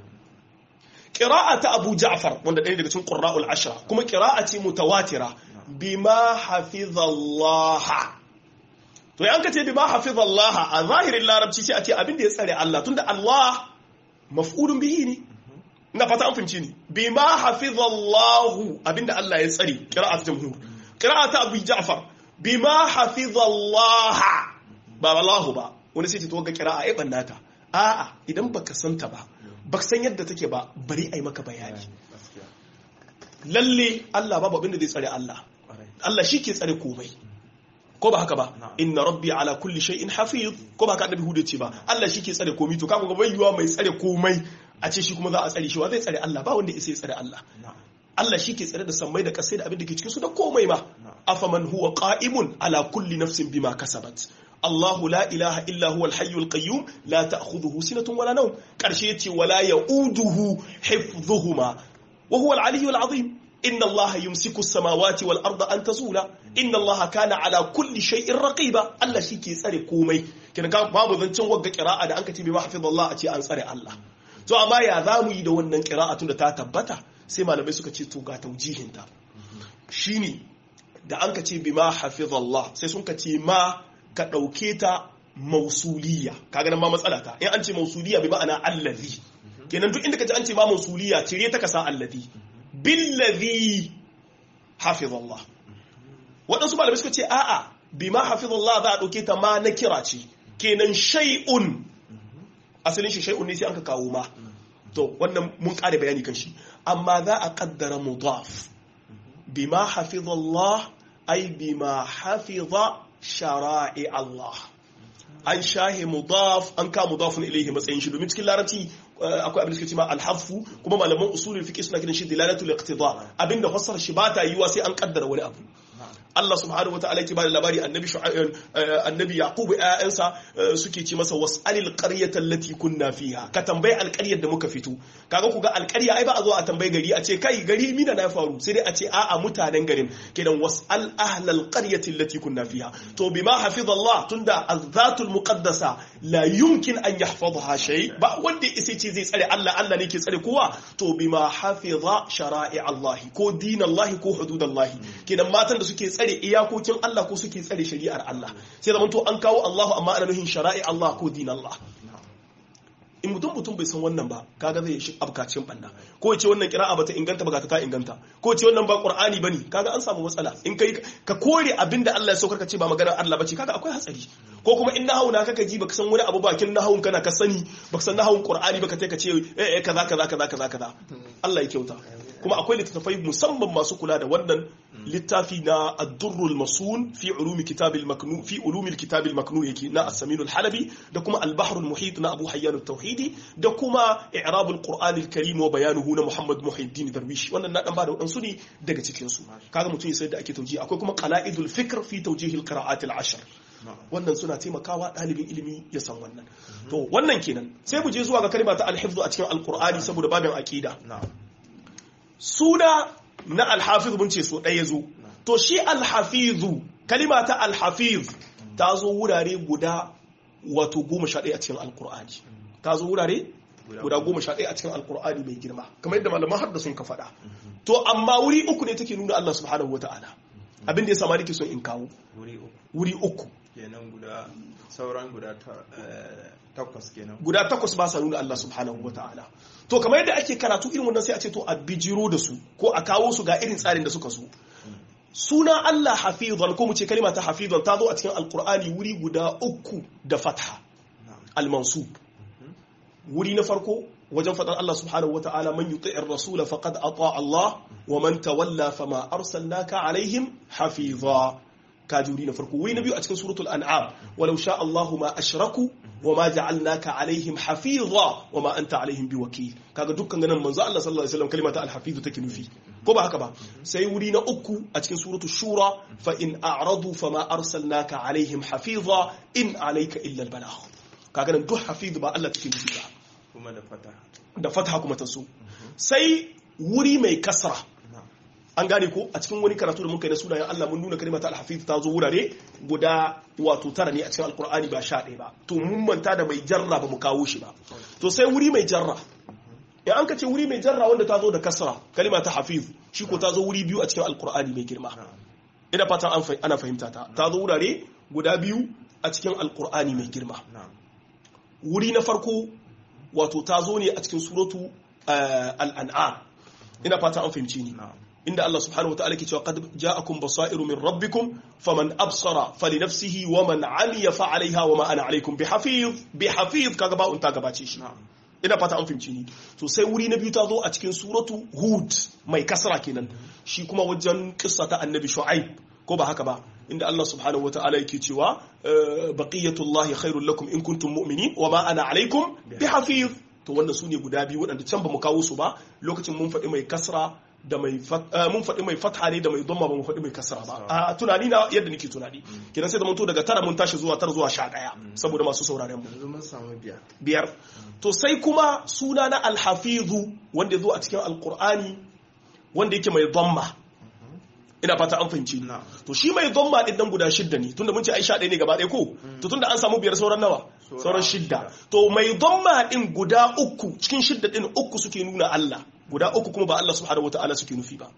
Speaker 2: qira'a ta Abu Ja'far wanda ɗaya daga cikin qurra'ul ashra kuma qira'a ce mutawatira bima hafiza Allah to yan ka ce bi ma hafizallah a zahirin larabci sai a ce abin da ya tsare Allah tunda Allah maf'ulun bihi ne ina fata an fahimci ni bi ma hafizallah abinda Allah ya tsare qira'at jamhur qira'at Abu Ja'far bi ma hafizallah ba Allah ba wani sai to ga qira'a ai bannata a'a idan baka santa ba baka san yadda take ba bari ai maka bayani lalle Allah babu abin da zai tsare Allah Allah shi ke tsare komai ko ba haka ba inna rabbi ala kulli shay'in hafiz ko ba haka annabi hudu ce ba Allah shi ke tsare komai to kaga ga bayyuwa mai tsare komai a ce shi kuma za a tsare shi wa zai tsare Allah ba wanda isa ya tsare Allah Allah shi ke tsare da sammai da kasai da abin da ke cikin su da komai ma afaman huwa qa'imun ala kulli nafsin bima kasabat Allahu la ilaha illa huwa al-hayyul qayyum la ta'khudhuhu sinatun wala nawm karshe yace wala ya'uduhu hifdhuhuma wa huwa al-aliyyul azim inna allaha yumsiku samawati wal arda an tazula inna allaha kana ala kulli shay'in raqiba Allah shi ke tsare komai kin ga babu zancin wagga qira'a da anka ce bi mahfizallah a ce an tsare Allah to amma ya zamu yi da wannan qira'a tun da ta tabbata sai malamai suka ce to ga taujihin ta shine da anka ce bi mahfizallah sai sun ka ce ma ka dauke ta mausuliya kaga nan ma matsala ta in an ce mausuliya bi ma'ana allazi kenan duk inda ka ji an ce ma mausuliya cire ta ka sa allazi billazi hafizallah waɗansu malamai suka ce a'a bima hafizallah za a ɗauke ta ma na kira ce kenan shay'un asalin shi shay'un ne sai an ka kawo ma to wannan mun ƙara bayani kan shi amma za a ƙaddara mudaf bima hafizallah ai bima hafiza shara'i Allah an shahe mudaf an ka mudafun ilaihi matsayin shi domin cikin larabci akwai abin da suke cewa alhafu kuma malaman usulul fiqh suna kiran shi dilalatul iqtida abinda fassara shi ba ta yiwa sai an kaddara wani abu Allah subhanahu wataala yake bada labari annabi annabi yaqub ayyansa suke ce masa was'alil qaryata allati kunna fiha ka tambayi alƙaryar da muka fito kaga ku ga alƙarya ai ba a zo a tambayi gari a ce kai gari mina na faru sai dai a ce a'a mutanen garin kenan was'al ahlal qaryati allati kunna fiha to bima hafizallah tunda azzatul muqaddasa la yumkin an yahfazha shay ba wanda isa ce zai tsare Allah Allah ne ke tsare kowa to bima hafiza shara'i Allah ko dinallahi ko hududallahi kenan matan da suke tsare iyakokin Allah ko suke tsare shari'ar Allah sai zaman to an kawo Allahu amma ana nuhin shara'i Allah ko din Allah in mutum mutum bai san wannan ba kaga zai shi abkacin banna ko ce wannan kira'a bata inganta ba ta inganta ko ce wannan ba qur'ani bane kaga an samu matsala in kai ka kore abinda Allah ya saukar ka ce ba maganar Allah bace kaga akwai hatsari ko kuma in nahawu na kaka ji baka san wani abu bakin nahawun kana ka sani baka san nahawun qur'ani baka ka ce eh eh kaza kaza kaza kaza kaza Allah ya kyauta kuma akwai littattafai musamman masu kula da wannan littafi na ad-durrul masun fi ulumi kitab al-maknun fi ulumi al-kitab al-maknun yake na as-samin al-halabi da kuma al-bahr al-muhit na abu hayyan at-tauhidi da kuma i'rab al-qur'an al-karim wa bayanuhu na muhammad muhiddin darwish wannan na dan ba da wadansu ne daga cikin su kaga mutum ya sai da ake tauji akwai kuma qala'idul fikr fi tawjih al-qira'at al-ashr wannan suna taimakawa ɗalibin ilimi ya san wannan to wannan kenan sai mu je zuwa ga kalma ta alhifzu a cikin alqur'ani saboda babin aqida suna na alhafiz mun ce so ɗaya zo to shi alhafizu kalima ta alhafiz ta zo wurare guda wato goma sha ɗaya a cikin alkur'ani ta zo wurare guda goma sha ɗaya a cikin alkur'ani mai girma kamar yadda malaman har da sun ka faɗa to amma wuri uku ne take nuna Allah subhanahu wata'ala abin da ya sama nake son in kawo wuri uku
Speaker 1: kenan guda sauran guda takwas kenan
Speaker 2: guda takwas ba sa nuna Allah subhanahu wata'ala to kamar yadda ake karatu irin wannan sai a ce to a bijiro da su ko a kawo su ga irin tsarin da suka so suna Allah hafizan ko mu ce kalima ta hafizan ta zo a cikin alkur'ani wuri guda uku da fatha al-mansub wuri na farko wajen faɗar Allah subhanahu wata'ala man yuti'ir rasula faqad ata Allah wa man tawalla fama arsalnaka alaihim hafiza kaji wuri na farko wuri na biyu a cikin suratul an'am walau sha Allahu ma ashraku wa ma ja'alnaka alaihim hafiza wa ma anta alaihim biwakil kaga dukkan ganin manzo Allah sallallahu alaihi wasallam kalimata al-hafiz take nufi ko ba haka ba sai wuri na uku a cikin suratul shura fa in a'radu fama arsalnaka alaihim hafiza in alayka illa al-balagh kaga nan duk hafiz ba Allah take nufi ba
Speaker 1: kuma da fataha
Speaker 2: da fataha kuma ta so sai wuri mai kasra an gane ko a cikin wani karatu da muka yi na sunayen Allah mun nuna kalimata al-hafiz ta zo wurare guda wato tara ne a cikin alkur'ani ba sha ɗaya ba to mun manta da mai jarra ba mu kawo shi ba to sai wuri mai jarra in an ka ce wuri mai jarra wanda ta zo da kasra kalima ta hafiz shi ko ta zo wuri biyu a cikin alkur'ani mai girma ina fata ana fahimta ta ta zo wurare guda biyu a cikin alkur'ani mai girma wuri na farko wato ta zo ne a cikin suratu al'an'am ina fata an fahimci ni inda Allah subhanahu wataala ke cewa qad ja'akum basairu min rabbikum faman absara falinafsihi wa man 'amiya fa 'alayha wa ma ana 'alaykum bihafiz bihafiz kaga ba unta gabace shi ina fata an fahimci ni to sai wuri na biyu ta zo a cikin suratu hud mai kasra kenan shi kuma wajen kissa ta annabi shu'aib ko ba haka ba inda Allah subhanahu wataala yake cewa baqiyatullahi khairul lakum in kuntum mu'minin wa ma ana 'alaykum bihafiz to wannan sune guda biyu waɗanda can ba mu kawo su ba lokacin mun faɗi mai kasra da mai mun faɗi mai fatha ne da mai dhamma ba mu faɗi mai kasra ba a tunani na yadda nake tunani kenan sai da mun to daga tara mun tashi zuwa tara zuwa sha ɗaya saboda masu sauraren mu
Speaker 1: yanzu mun samu biyar
Speaker 2: biyar to sai kuma suna na alhafizu wanda ya zo a cikin alqur'ani wanda yake mai dhamma ina fata an fahimci to shi mai dhamma din nan guda shidda ne tunda mun ce ai sha ɗaya ne gaba ɗaya ko to tunda an samu biyar sauran nawa sauran shidda to mai dhamma din guda uku cikin shidda din uku suke nuna Allah guda uku kuma ba Allah subhanahu wataala suke nufi ba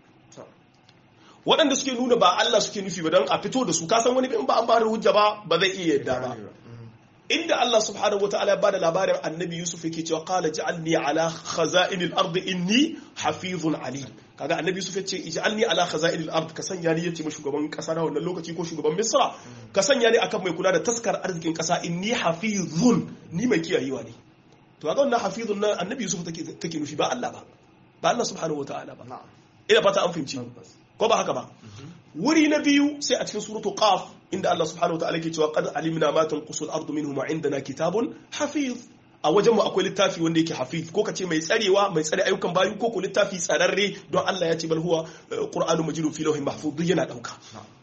Speaker 2: waɗanda suke nuna ba Allah suke nufi ba don a fito da su kasan wani in ba an ba da hujja ba ba zai iya yadda ba inda Allah subhanahu wataala ya bada labarin annabi Yusuf yake cewa qala ja'alni ala khaza'inil ardi inni hafizun alim kaga annabi Yusuf yace ij'alni ala khaza'inil ardi ka sanya ni yace ma shugaban kasa na wannan lokaci ko shugaban Misra ka sanya ni akan mai kula da taskar arzikin kasa inni hafizun ni mai kiyayewa ne to kaga wannan hafizun nan annabi Yusuf take take nufi ba Allah ba ba Allah subhanahu wataala ba ina fata an fahimci ko ba haka ba wuri na biyu sai a cikin suratu qaf inda Allah subhanahu wataala ke cewa qad alimna ma tanqusul ardu minhum indana kitabun hafiz a wajenmu akwai littafi wanda yake hafiz ko kace mai tsarewa mai tsare ayyukan bayu ko ko littafi tsararre don Allah ya ce bal huwa qur'anun majidun fi lawhin mahfuz duk yana dauka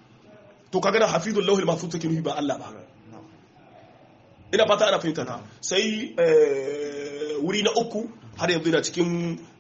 Speaker 2: to kaga na hafizul lawhil mahfuz take nufi ba Allah ba ina fata ana fahimta ta sai wuri na uku har yanzu yana cikin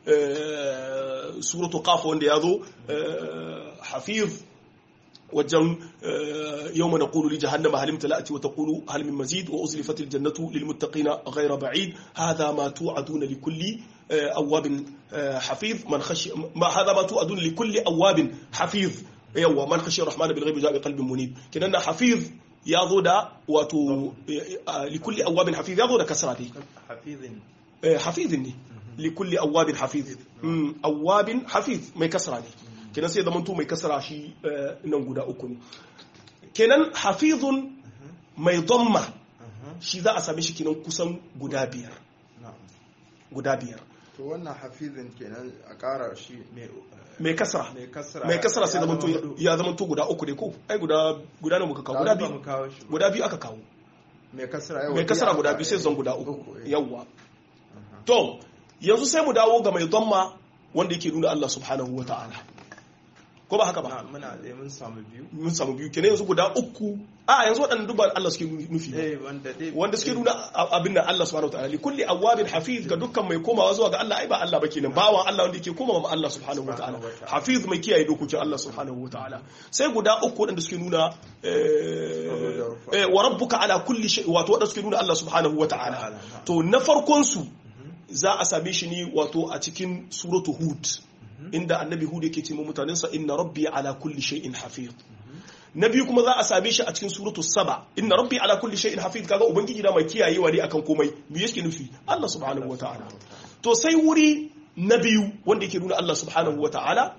Speaker 2: suratu qaf wanda ya zo hafiz wajen yawma naqulu li jahannama hal imtala'at wa taqulu hal min mazid wa uzlifat al jannatu lil muttaqina ghayra ba'id hadha ma tu'aduna li kulli awabin hafiz man khashi ma hadha ma tu'aduna li kulli awabin hafiz yawa man khashi ar-rahman bil ghaibi ja'a bi qalbin munib kinan hafiz ya zo da wato likulli awabin hafiz ya zo da kasra dai
Speaker 1: hafizin
Speaker 2: hafizin ne likulli awabin hafiz awabin hafiz mai kasra ne kenan sai zamanto mai kasra shi nan guda uku ne kenan hafizun mai dhamma shi za a same shi kenan kusan guda biyar guda biyar
Speaker 1: to wannan hafizin kenan a ƙara shi
Speaker 2: mai kasra
Speaker 1: mai kasra
Speaker 2: mai kasra sai zamanto ya zamanto guda uku ne ko ai guda guda ne muka kawo guda biyu guda biyu aka kawo
Speaker 1: mai kasra
Speaker 2: mai kasra guda biyu sai zan guda uku yawwa to yanzu sai mu dawo ga mai dhamma wanda yake nuna Allah subhanahu wa ta'ala ko ba haka ba
Speaker 1: Na- muna da mun samu biyu
Speaker 2: mun samu biyu kenan yanzu guda uku a yanzu waɗannan duk ba Allah suke nufi ba.
Speaker 1: eh wanda dai
Speaker 2: wanda suke nuna a- abin da Allah subhanahu wataala li kulli awwabin hafiz ga dukkan mai komawa zuwa ga Allah ai ba Allah ba kenan bawan Allah wanda yake komawa ma Allah subhanahu wataala
Speaker 1: Subhanahu wataala.
Speaker 2: hafiz mai kiyaye dokokin Allah subhanahu wataala sai guda uku waɗanda suke nuna eh, eh, wa rabbuka ala kulli shay wato waɗanda suke nuna Allah subhanahu wataala
Speaker 1: Ta'ala.
Speaker 2: to na farkon su za a same shi ne wato a cikin suratu hud inda annabi hud yake ce ma mutanensa inna rabbi ala kulli shay'in hafiz na biyu kuma za a same shi a cikin suratu saba inna rabbi ala kulli shay'in hafiz kaga ubangiji da mai kiyayewa ne akan komai me yake nufi Allah subhanahu wataala to sai wuri na biyu wanda yake nuna Allah subhanahu wataala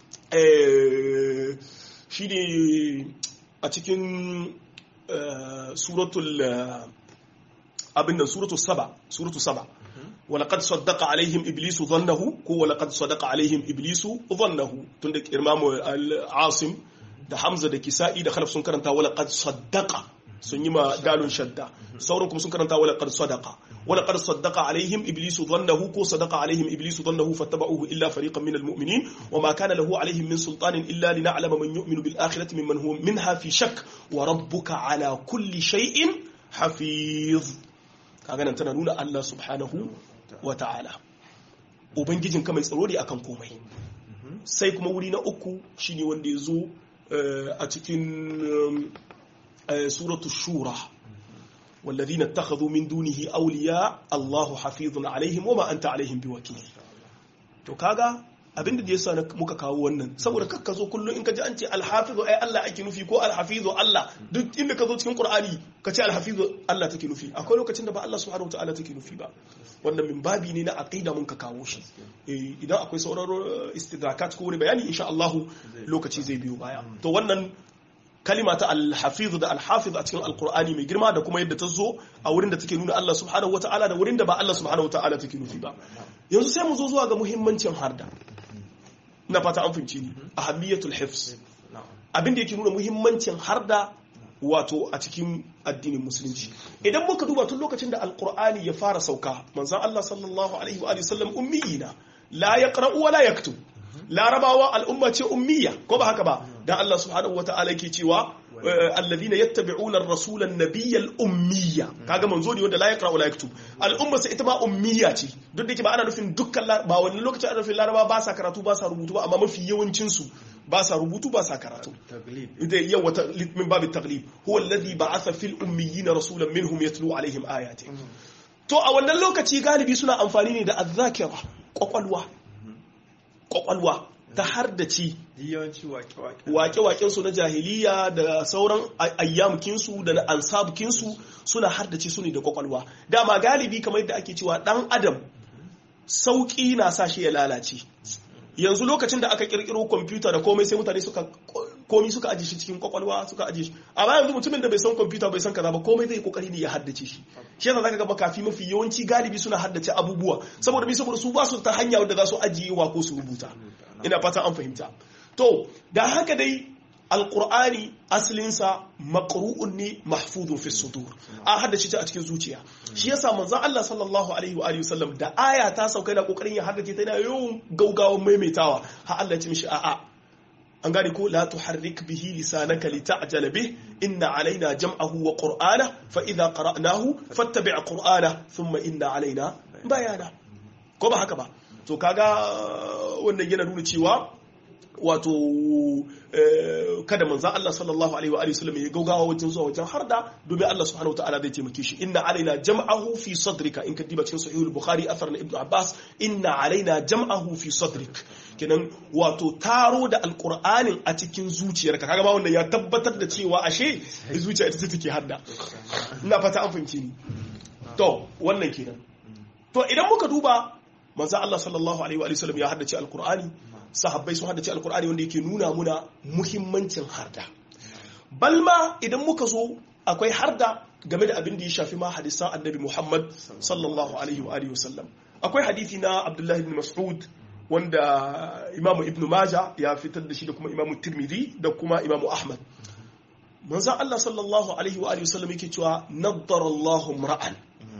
Speaker 2: eh shine a cikin eh, suratul eh, abin nan suratul saba suratul saba ولقد صدق عليهم ابليس ظنه ko ولقد صدق عليهم ابليس ظنه tunda imamu al-asim da hamza da kisa'i da khalaf sun karanta ولقد صدق sun yi ma dalun shadda sauran kuma sun karanta ولقد صدق ولقد صدق عليهم ابليس ظنه ko صدق عليهم ابليس ظنه فاتبعوه الا فريقا من المؤمنين وما كان له عليهم من سلطان الا لنعلم من يؤمن بالاخره ممن هو منها في شك وربك على كل شيء حفيظ kaga nan tana nuna Allah subhanahu wa ta'ala ubangijin ka mai tsaro ne akan komai sai kuma wuri na uku shine wanda ya zo eh, a cikin eh, suratu shura والذين اتخذوا من دونه أولياء الله حفيظ عليهم وما أنت عليهم بوكيل to kaga abin da yasa na muka kawo wannan saboda kakka zo kullum in ka ji an ce alhafizu ai Allah ake nufi ko alhafizu Allah duk inda ka zo cikin Qur'ani ka ce alhafizu Allah take nufi akwai lokacin da ba Allah subhanahu wataala take nufi ba wannan min babi ne na aqida mun ka kawo shi Eh, idan akwai sauran eh, istidrakat ko wani bayani insha Allah lokaci zai biyo baya to wannan kalima ta alhafiz da alhafiz a cikin alkur'ani mai girma da kuma yadda ta zo a wurin da take nuna Allah subhanahu wata'ala da wurin da ba Allah subhanahu wata'ala take nufi ba yanzu sai mu zo zuwa ga muhimmancin harda ina fata an fahimci ni ahammiyatul hifz
Speaker 1: na'am
Speaker 2: abin da yake nuna muhimmancin harda wato a cikin addinin musulunci idan muka duba tun lokacin da alkur'ani ya fara sauka manzon Allah sallallahu alaihi wa alihi sallam ummiyina la yaqra'u wa la yaktub larabawa al'umma ce ummiya ko ba haka ba dan Allah subhanahu wata'ala yake cewa eh, alladhina yattabi'una ar-rasula an-nabiyya al-ummiyya kaga manzo ne wanda la yaqra wa la yaktub al'umma sai ita ma ummiya ce duk da yake ba ana nufin dukkan lar- ba wani lokacin ana nufin larabawa ba sa karatu ba sa rubutu ba amma mafi yawancin su ba sa rubutu ba sa karatu
Speaker 1: taglib
Speaker 2: da yawa ta- min babu taglib huwa alladhi ba'atha fil ummiyina rasulan minhum yatlu alaihim ayati to a wannan lokaci galibi suna amfani ne da azzakira kwakwalwa kwakwalwa ta har da ci
Speaker 1: yawanci wake-wake
Speaker 2: wake-waken su na jahiliya da sauran ay- ayyamukin su da na ansabukin su suna har da ci su ne da kwakwalwa dama galibi kamar yadda ake cewa dan adam sauki na sa shi ya lalace yanzu lokacin da aka kirkiro kwamfuta da komai sai mutane suka komi suka aje shi cikin kwakwalwa suka aje shi amma yanzu mutumin da bai san kwamfuta bai san kaza ba komai zai kokari ne ya haddace shi shi yasa zaka ga makafi mafi yawanci galibi suna haddace abubuwa saboda bi saboda su ba su ta hanya wadda za su ajiye wa ko su rubuta ina fata an fahimta to da haka dai alqur'ani asalinsa maqru'un ne mahfuzun fi sudur a haddace ta a cikin zuciya shi yasa manzon Allah sallallahu alaihi wa alihi wasallam da aya ta sauka da kokarin ya haddace ta yana yawan gaugawan maimaitawa har Allah ya ce mishi a'a an gane ko la tuharrik bihi lisanaka lita'jala bih inna alaina jam'ahu wa qur'ana fa idha qara'nahu fattabi' qur'ana thumma inna alaina bayana ko ba haka ba to kaga wannan yana nuna cewa wato kada manzan Allah sallallahu alaihi wa alihi wasallam ya gaugawa wajen zuwa wajen harda domin Allah subhanahu wataala zai taimake shi inna alaina jam'ahu fi sadrika in ka diba cikin sahihul bukhari athar na ibnu abbas inna alaina jam'ahu fi sadrik kenan wato taro da alqur'anin a cikin zuciyarka kaga ma wannan ya tabbatar da cewa ashe zuciya ita take hadda ina fata an fahimce ni to wannan kenan to idan muka duba manzan Allah sallallahu alaihi wa sallam ya haddace alqur'ani sahabbai sun haddace alkur'ani wanda yake nuna muna muhimmancin harda balma idan muka zo akwai harda game da abin da ya shafi ma hadisan annabi muhammad sallallahu alaihi wa wasallam akwai hadithi na abdullahi ibn mas'ud wanda imamu ibn maja ya fitar da shi da kuma imamu tirmidhi da kuma imamu ahmad manzan allah sallallahu alaihi wa wasallam yake cewa naddara allahu ra'an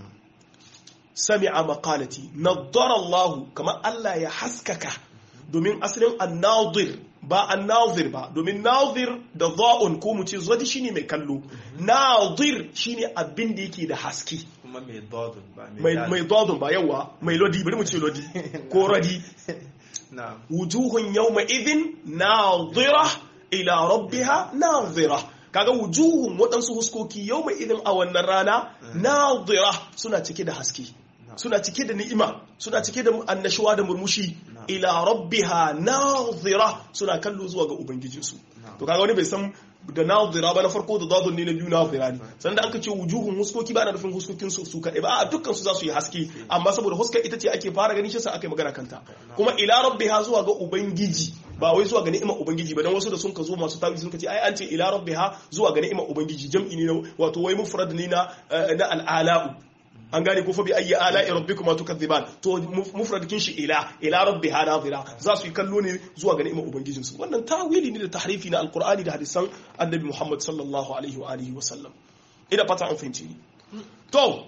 Speaker 2: sami'a maqalati naddara allahu kamar allah ya haskaka domin asalin annadir ba an nazir ba domin nazir da za'un ko mu ce zodi shine mai kallo nazir shine abin da yake da haske
Speaker 1: kuma mai dodon ba
Speaker 2: mai mai dodon ba yawa mai lodi bari mu ce lodi ko radi
Speaker 1: na'am
Speaker 2: wujuhun yawma idhin nadira ila rabbiha nadira kaga wujuhun waɗansu huskoki yawma idhin a wannan rana nadira suna cike da haske suna cike da ni'ima suna cike da annashuwa da murmushi ila rabbiha nadira suna kallo zuwa ga ubangijinsu to kaga wani bai san da nadira ba na farko da dadun ne na biyu nadira ne sannan da aka ce wujuhun huskoki ba na nufin huskokin su su kadai ba a dukkan su za su yi haske amma saboda huskar ita ce ake fara ganin shi sa aka yi magana kanta kuma ila rabbiha zuwa ga ubangiji ba wai zuwa ga ni'imar ubangiji ba dan wasu da sun ka zo masu tawi sun ka ce ai an ce ila rabbiha zuwa ga ni'imar ubangiji jam'i ne wato wai mufrad ne na na al'ala'u an gane ko fa bi ayyi ala'i rabbikuma tukadhiban to mufradikin shi ila ila rabbiha nadira za su yi kallo ne zuwa ga ni'imar ubangijin su wannan tawili ne da tahrifi na alqur'ani da hadisan annabi muhammad sallallahu alaihi wa alihi wa sallam ina fata an fahimci ni to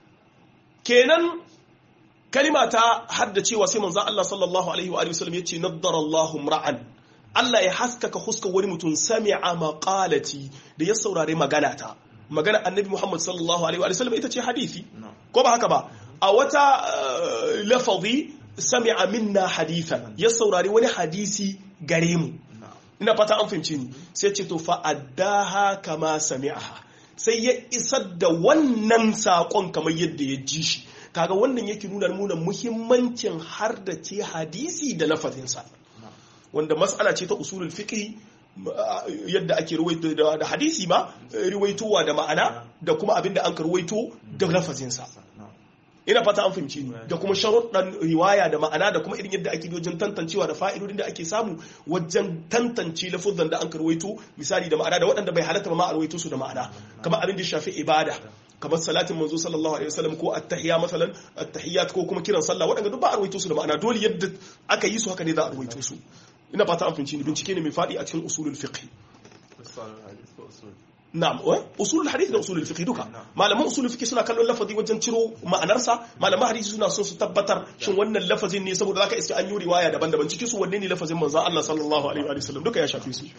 Speaker 2: kenan kalima ta haddacewa sai manzo Allah sallallahu alaihi wa alihi wa sallam yace naddara Allahu ra'an Allah ya haskaka huskar wani mutum sami'a maqalati da ya saurare magana ta magana annabi Muhammad sallallahu alaihi wa sallam ita ce hadisi ko ba haka ba a wata lafazi sami'a minna hadithan ya saurari wani hadisi gare mu ina fata an fahimci ni sai ce to fa addaha kama sami'aha sai ya isar da wannan sakon kamar yadda ya ji shi kaga wannan yake nuna nuna muhimmancin har da ce hadisi da lafazinsa wanda mas'ala ce ta usulul fiqh yadda ake ruwaito da hadisi ma ruwaitowa da ma'ana da kuma abin da an ka ruwaito da lafazinsa ina fata an fahimci ni da kuma sharuɗan riwaya da ma'ana da kuma irin yadda ake wajen tantancewa da fa'idodin da ake samu wajen tantance lafuzan da an ka ruwaito misali da ma'ana da waɗanda bai halatta ma a ruwaito su da ma'ana kamar abin da shafi ibada kamar salatin manzo sallallahu alaihi wasallam ko at-tahiyya masalan at-tahiyyat ko kuma kiran sallah waɗanda duk ba a ruwaito su da ma'ana dole yadda aka yi su haka ne za a ruwaito su ina fata an fahimci ni bincike ne mai faɗi a cikin usulul fiqh na'am usulul hadith da usulul fiqh duka malaman usulul fiqh suna kallon lafazi wajen ciro ma'anarsa malaman hadisi suna so su tabbatar shin wannan lafazin ne saboda zaka iska an yi riwaya daban-daban cikin su wanne ne lafazin manzon Allah sallallahu alaihi wa sallam duka ya shafe su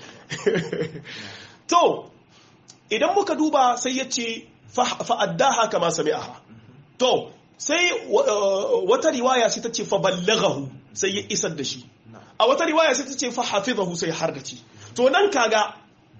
Speaker 2: to idan muka duba sai ya ce fa addaha kama sami'aha to sai wata riwaya sai ta ce fa ballaghahu sai ya isar da shi a wata riwaya sai ta ce fa hafizahu sai har da ci to nan kaga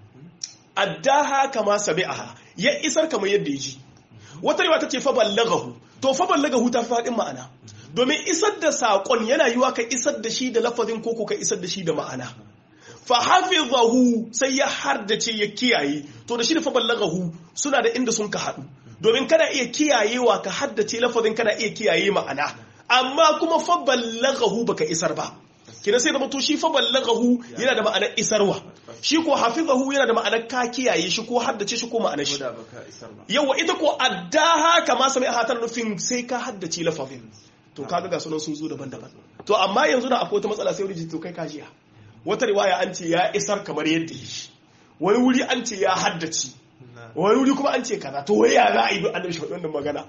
Speaker 2: addaha kama sami'aha ya isar kamar yadda ya ji wata riwaya ta ce fa ballaghahu to fa ballaghahu ta fi faɗin ma'ana domin isar da saƙon yana yiwa ka isar da shi da lafazin koko ka isar da shi da ma'ana fa hafizahu sai ya hardace ya kiyaye to da shi da fa ballaghahu suna da inda sun ka haɗu domin kana iya kiyayewa ka haddace lafazin kana iya kiyaye ma'ana amma kuma fa ballaghahu baka isar ba kina sai da mutu shi fa ballaghahu yana da ma'anar isarwa shi ko hafizahu yana da ma'anar ka kiyaye shi ko haddace shi ko ma'anar shi yawa ita ko addaha kama sami a hatar nufin sai ka haddace lafazin to kaga ga sunan sun zo daban-daban to amma yanzu da akwai wata matsala sai wuri to kai kajiya wata riwaya an ce ya isar kamar yadda yi wani wuri an ce ya haddace wani wuri kuma an ce kaza to wai ya za a yi annabi shi wannan magana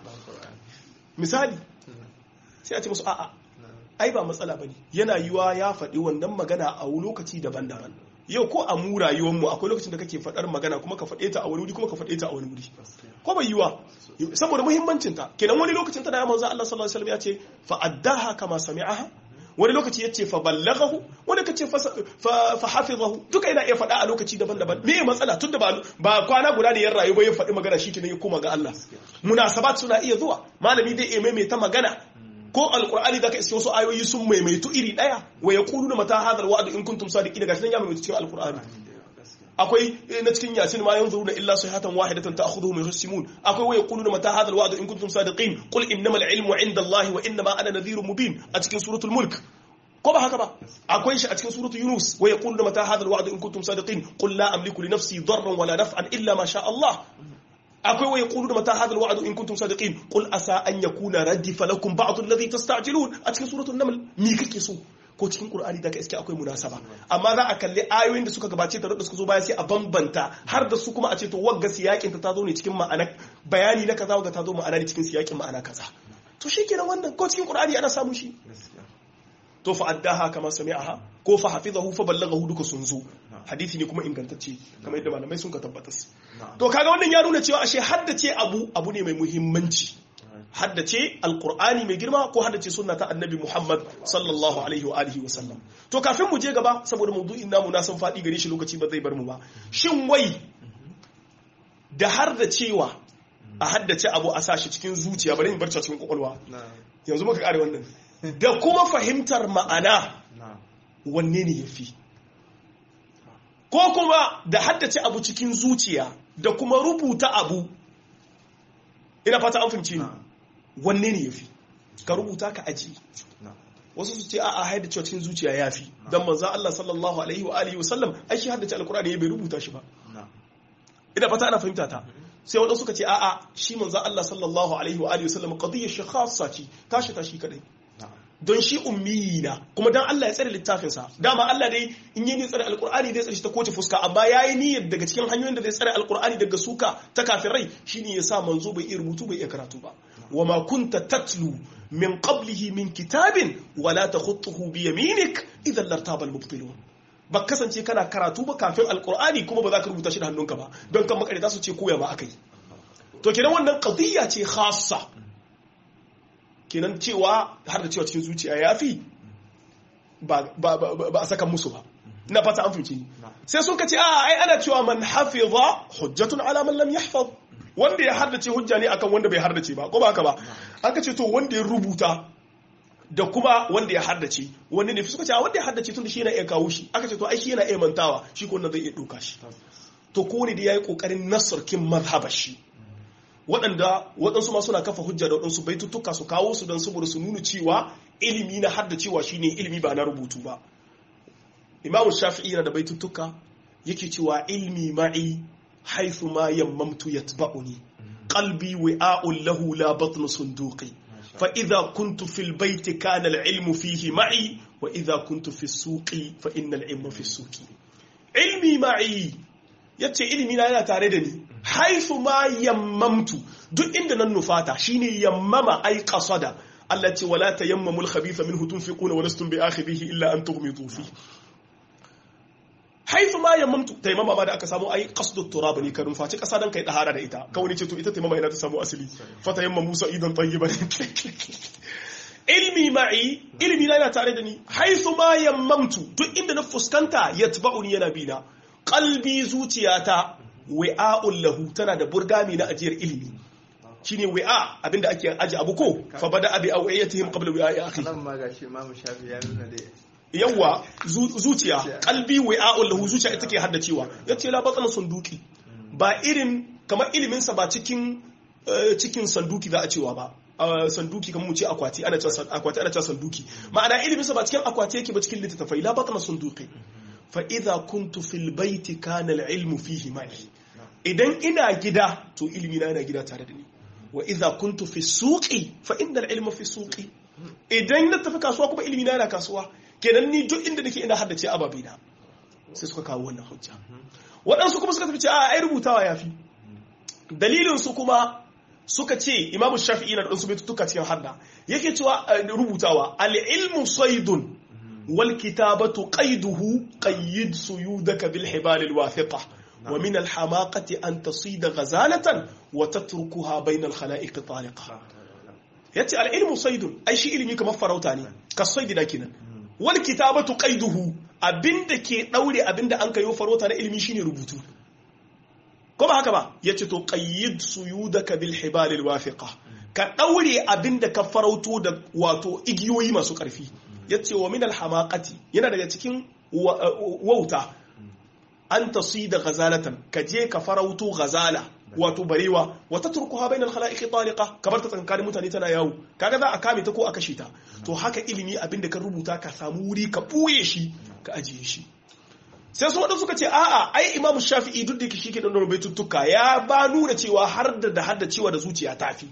Speaker 2: misali sai a ce musu a'a ai ba matsala bane yana yiwa ya faɗi wannan magana a lokaci daban-daban yau ko a mu rayuwarmu akwai lokacin da kake faɗar magana kuma ka faɗe ta a wani wuri kuma ka faɗe ta a wani wuri ko bai yiwa saboda muhimmancin ta kenan wani lokacin tana manzo Allah sallallahu alaihi wasallam ya ce fa addaha kama sami'aha wani lokaci ya ce fa ballaghahu wani kace fa hafizahu duka yana iya faɗa a lokaci daban-daban me matsala tunda ba ba kwana guda ne yan rayu ba ya faɗi magana shi kenan ya koma ga Allah munasabat suna iya zuwa malami dai ya maimaita magana ko alkur'ani da ka iske wasu ayoyi sun maimaitu iri daya wa yaquluna mata hadha alwa'd in kuntum sadiqina gashi nan ya maimaitu cikin alkur'ani akwai na cikin yasin ma yanzuruna illa sayhatan wahidatan ta'khudhuhum yuhsimun akwai wa yaquluna mata hadha alwa'd in kuntum sadiqin qul innamal ilmu 'inda allahi wa innama ana nadhirun mubin a cikin suratul mulk ko ba haka ba akwai shi a cikin suratul yunus wa yaquluna mata hadha alwa'd in kuntum sadiqin qul la amliku li nafsi darran wala naf'an illa ma sha Allah akwai wa yaquluna mata hadha alwa'd in kuntum sadiqin qul asa an yakuna radifa lakum ba'd alladhi tasta'jilun a cikin suratul naml me kake so ko cikin qur'ani da ka iske akwai munasaba amma za a kalli ayoyin da suka gabace da da suka zo baya sai a bambanta har da su kuma a ce to wagga siyakin ta tazo ne cikin ma'ana bayani na kaza wagga ta zo ma'ana ne cikin siyakin ma'ana kaza to shikenan wannan ko cikin qur'ani ana samu shi to fa addaha kama sami'aha ko fa hafizahu fa ballaghahu duka sun zo hadisi ne kuma ingantacce kamar yadda malamai sun ka tabbatar to kaga wannan ya nuna cewa ashe haddace abu abu ne mai muhimmanci haddace alkur'ani mai girma ko haddace sunna ta annabi muhammad sallallahu alaihi wa alihi wa sallam to kafin mu je gaba saboda maudu'in namu na san faɗi gare shi lokaci ba zai bar mu ba shin wai da har da cewa a haddace abu a sashi cikin zuciya bari in barci cikin kwakwalwa yanzu muka kare wannan da kuma fahimtar ma'ana wanne ne yafi ko kuma da haddace abu cikin zuciya da kuma rubuta abu ina fata an fahimci ni wanne ne yafi ka rubuta ka aji wasu su ce a a haida cewa cikin zuciya yafi dan manzo Allah sallallahu alaihi wa alihi wa sallam ai shi haddace alqur'ani ya bai rubuta shi ba ina fata ana fahimta ta sai wadanda suka ce a a shi manzo Allah sallallahu alaihi wa alihi wa sallam qadiyya shi khassa ce tashi tashi kadai don shi ummiyi na kuma dan Allah ya tsare littafinsa dama Allah dai in yi tsare alkur'ani zai tsare shi ta kowace fuska amma yayi niyyar daga cikin hanyoyin da zai tsare alkur'ani daga suka ta kafirai shine ya sa manzo bai iya rubutu bai iya karatu ba wa ma kunta tatlu min qablihi min kitabin wala takhutuhu bi yaminik idan lartaba al-mubtilun ba kasance kana karatu ba kafin alkur'ani kuma ba za ka rubuta shi da hannunka ba don kan makarita su ce koya ma akai to kenan wannan qadiyya ce khassa kenan cewa har da cewa cikin zuciya ya fi ba a saka musu ba na fata an fahimci sai sun ka ce a ai ana cewa man hafiza hujjatun ala man lam yahfaz wanda ya haddace hujja ne akan wanda bai haddace ba ko ba haka ba aka ce to wanda ya rubuta da kuma wanda ya haddace wanda ne suka ce wanda ya haddace tun da shi yana iya kawo shi aka ce to ai shi yana iya mantawa shi ko zai iya doka shi to ko ne da yayi kokarin nasarkin mazhabar shi waɗanda waɗansu ma suna kafa hujja da waɗansu baitutuka su kawo su don saboda su nuna cewa ilimi na hadda cewa shine ilimi ba na rubutu ba imamu shafi'i yana da baitutuka yake cewa ilmi ma'i haithu ma yammamtu yatba'uni qalbi wi'a'un lahu la batnu sunduqi fa idha kuntu fil baiti kana al ilmu fihi ma'i wa idha kuntu fi suqi fa inna al ilma fi suqi ilmi ma'i yace ilimi na yana tare da ni haifu ma yammamtu duk inda nan nufata shine yammama ai qasada Allah ce wala tayammamul khabitha minhu tunfiquna wa lastum bi'akhidhihi illa an tughmidu fi haifu ma yammamtu tayammama ma da aka samu ai qasdu turab ne ka nufaci kasa dan kai dahara da ita kawai ce to ita tayammama yana ta samu asali fa tayammamu sa'idan tayyiban ilmi ma'i ilmi na yana tare da ni haifu ma yammamtu duk inda na fuskanta yatba'uni yana bina qalbi zuciyata wi'a'un lahu tana da burgami na ajiyar ilimi shine wi'a abinda ake aji abu ko fa bada abi awiyatihim qabla wi'a'i akhi
Speaker 1: nan ma gashi Imam Shafi ya nuna da
Speaker 2: yawa zuciya qalbi wi'a'un lahu zuciya ita ke haddacewa yace la batana sunduki ba irin kamar ilimin sa ba cikin cikin sanduki za a cewa ba sanduki kamar mu ce akwati ana cewa akwati ana cewa sanduki ma'ana ilimin sa ba cikin akwati yake ba cikin littattafai la batana sunduki fa'iza kuntu fil baiti kanal ilmu fihi ma'i idan ina gida to ilimi na yana gida tare da ni wa iza kuntu fi suqi fa innal ilma fi suqi idan na tafi kasuwa kuma ilimi na yana kasuwa kenan ni duk inda nake ina haddace ababe na sai suka kawo wannan hujja waɗansu kuma suka tafi ce a ai rubutawa yafi dalilin su kuma suka ce imamu shafi'i na da ɗansu baitutuka cikin hadda yake cewa rubutawa al-ilmu saydun والكتابة قيده قيد سيودك بالحبال الواثقة ومن الحماقة أن تصيد غزالة وتتركها بين الخلائق طالقة يأتي العلم صيد أي شيء علمي كما فروتاني كالصيد لكن والكتابة قيده abinda ke daure abinda an kayo farauta na ilimi shine rubutu ko ba haka ba yace to qayyid suyudaka bil hibal al wafiqa ka daure abinda ka farauto da wato igiyoyi masu karfi ya ce wa minal hamakati yana daga cikin wauta an tasi da gazalatan ka je ka farauto gazala wato barewa wata turkuha bainal khalaiqi taliqa kamar ta tsankanin mutane tana yawo kaga za a kame ta ko a kashe ta to haka ilimi abinda ka rubuta ka samu wuri ka buye shi ka ajiye shi sai su wadanda suka ce a'a ai imamu shafi'i duk da shi ke dan rubututtuka ya ba nuna cewa har da da hadda cewa da zuciya tafi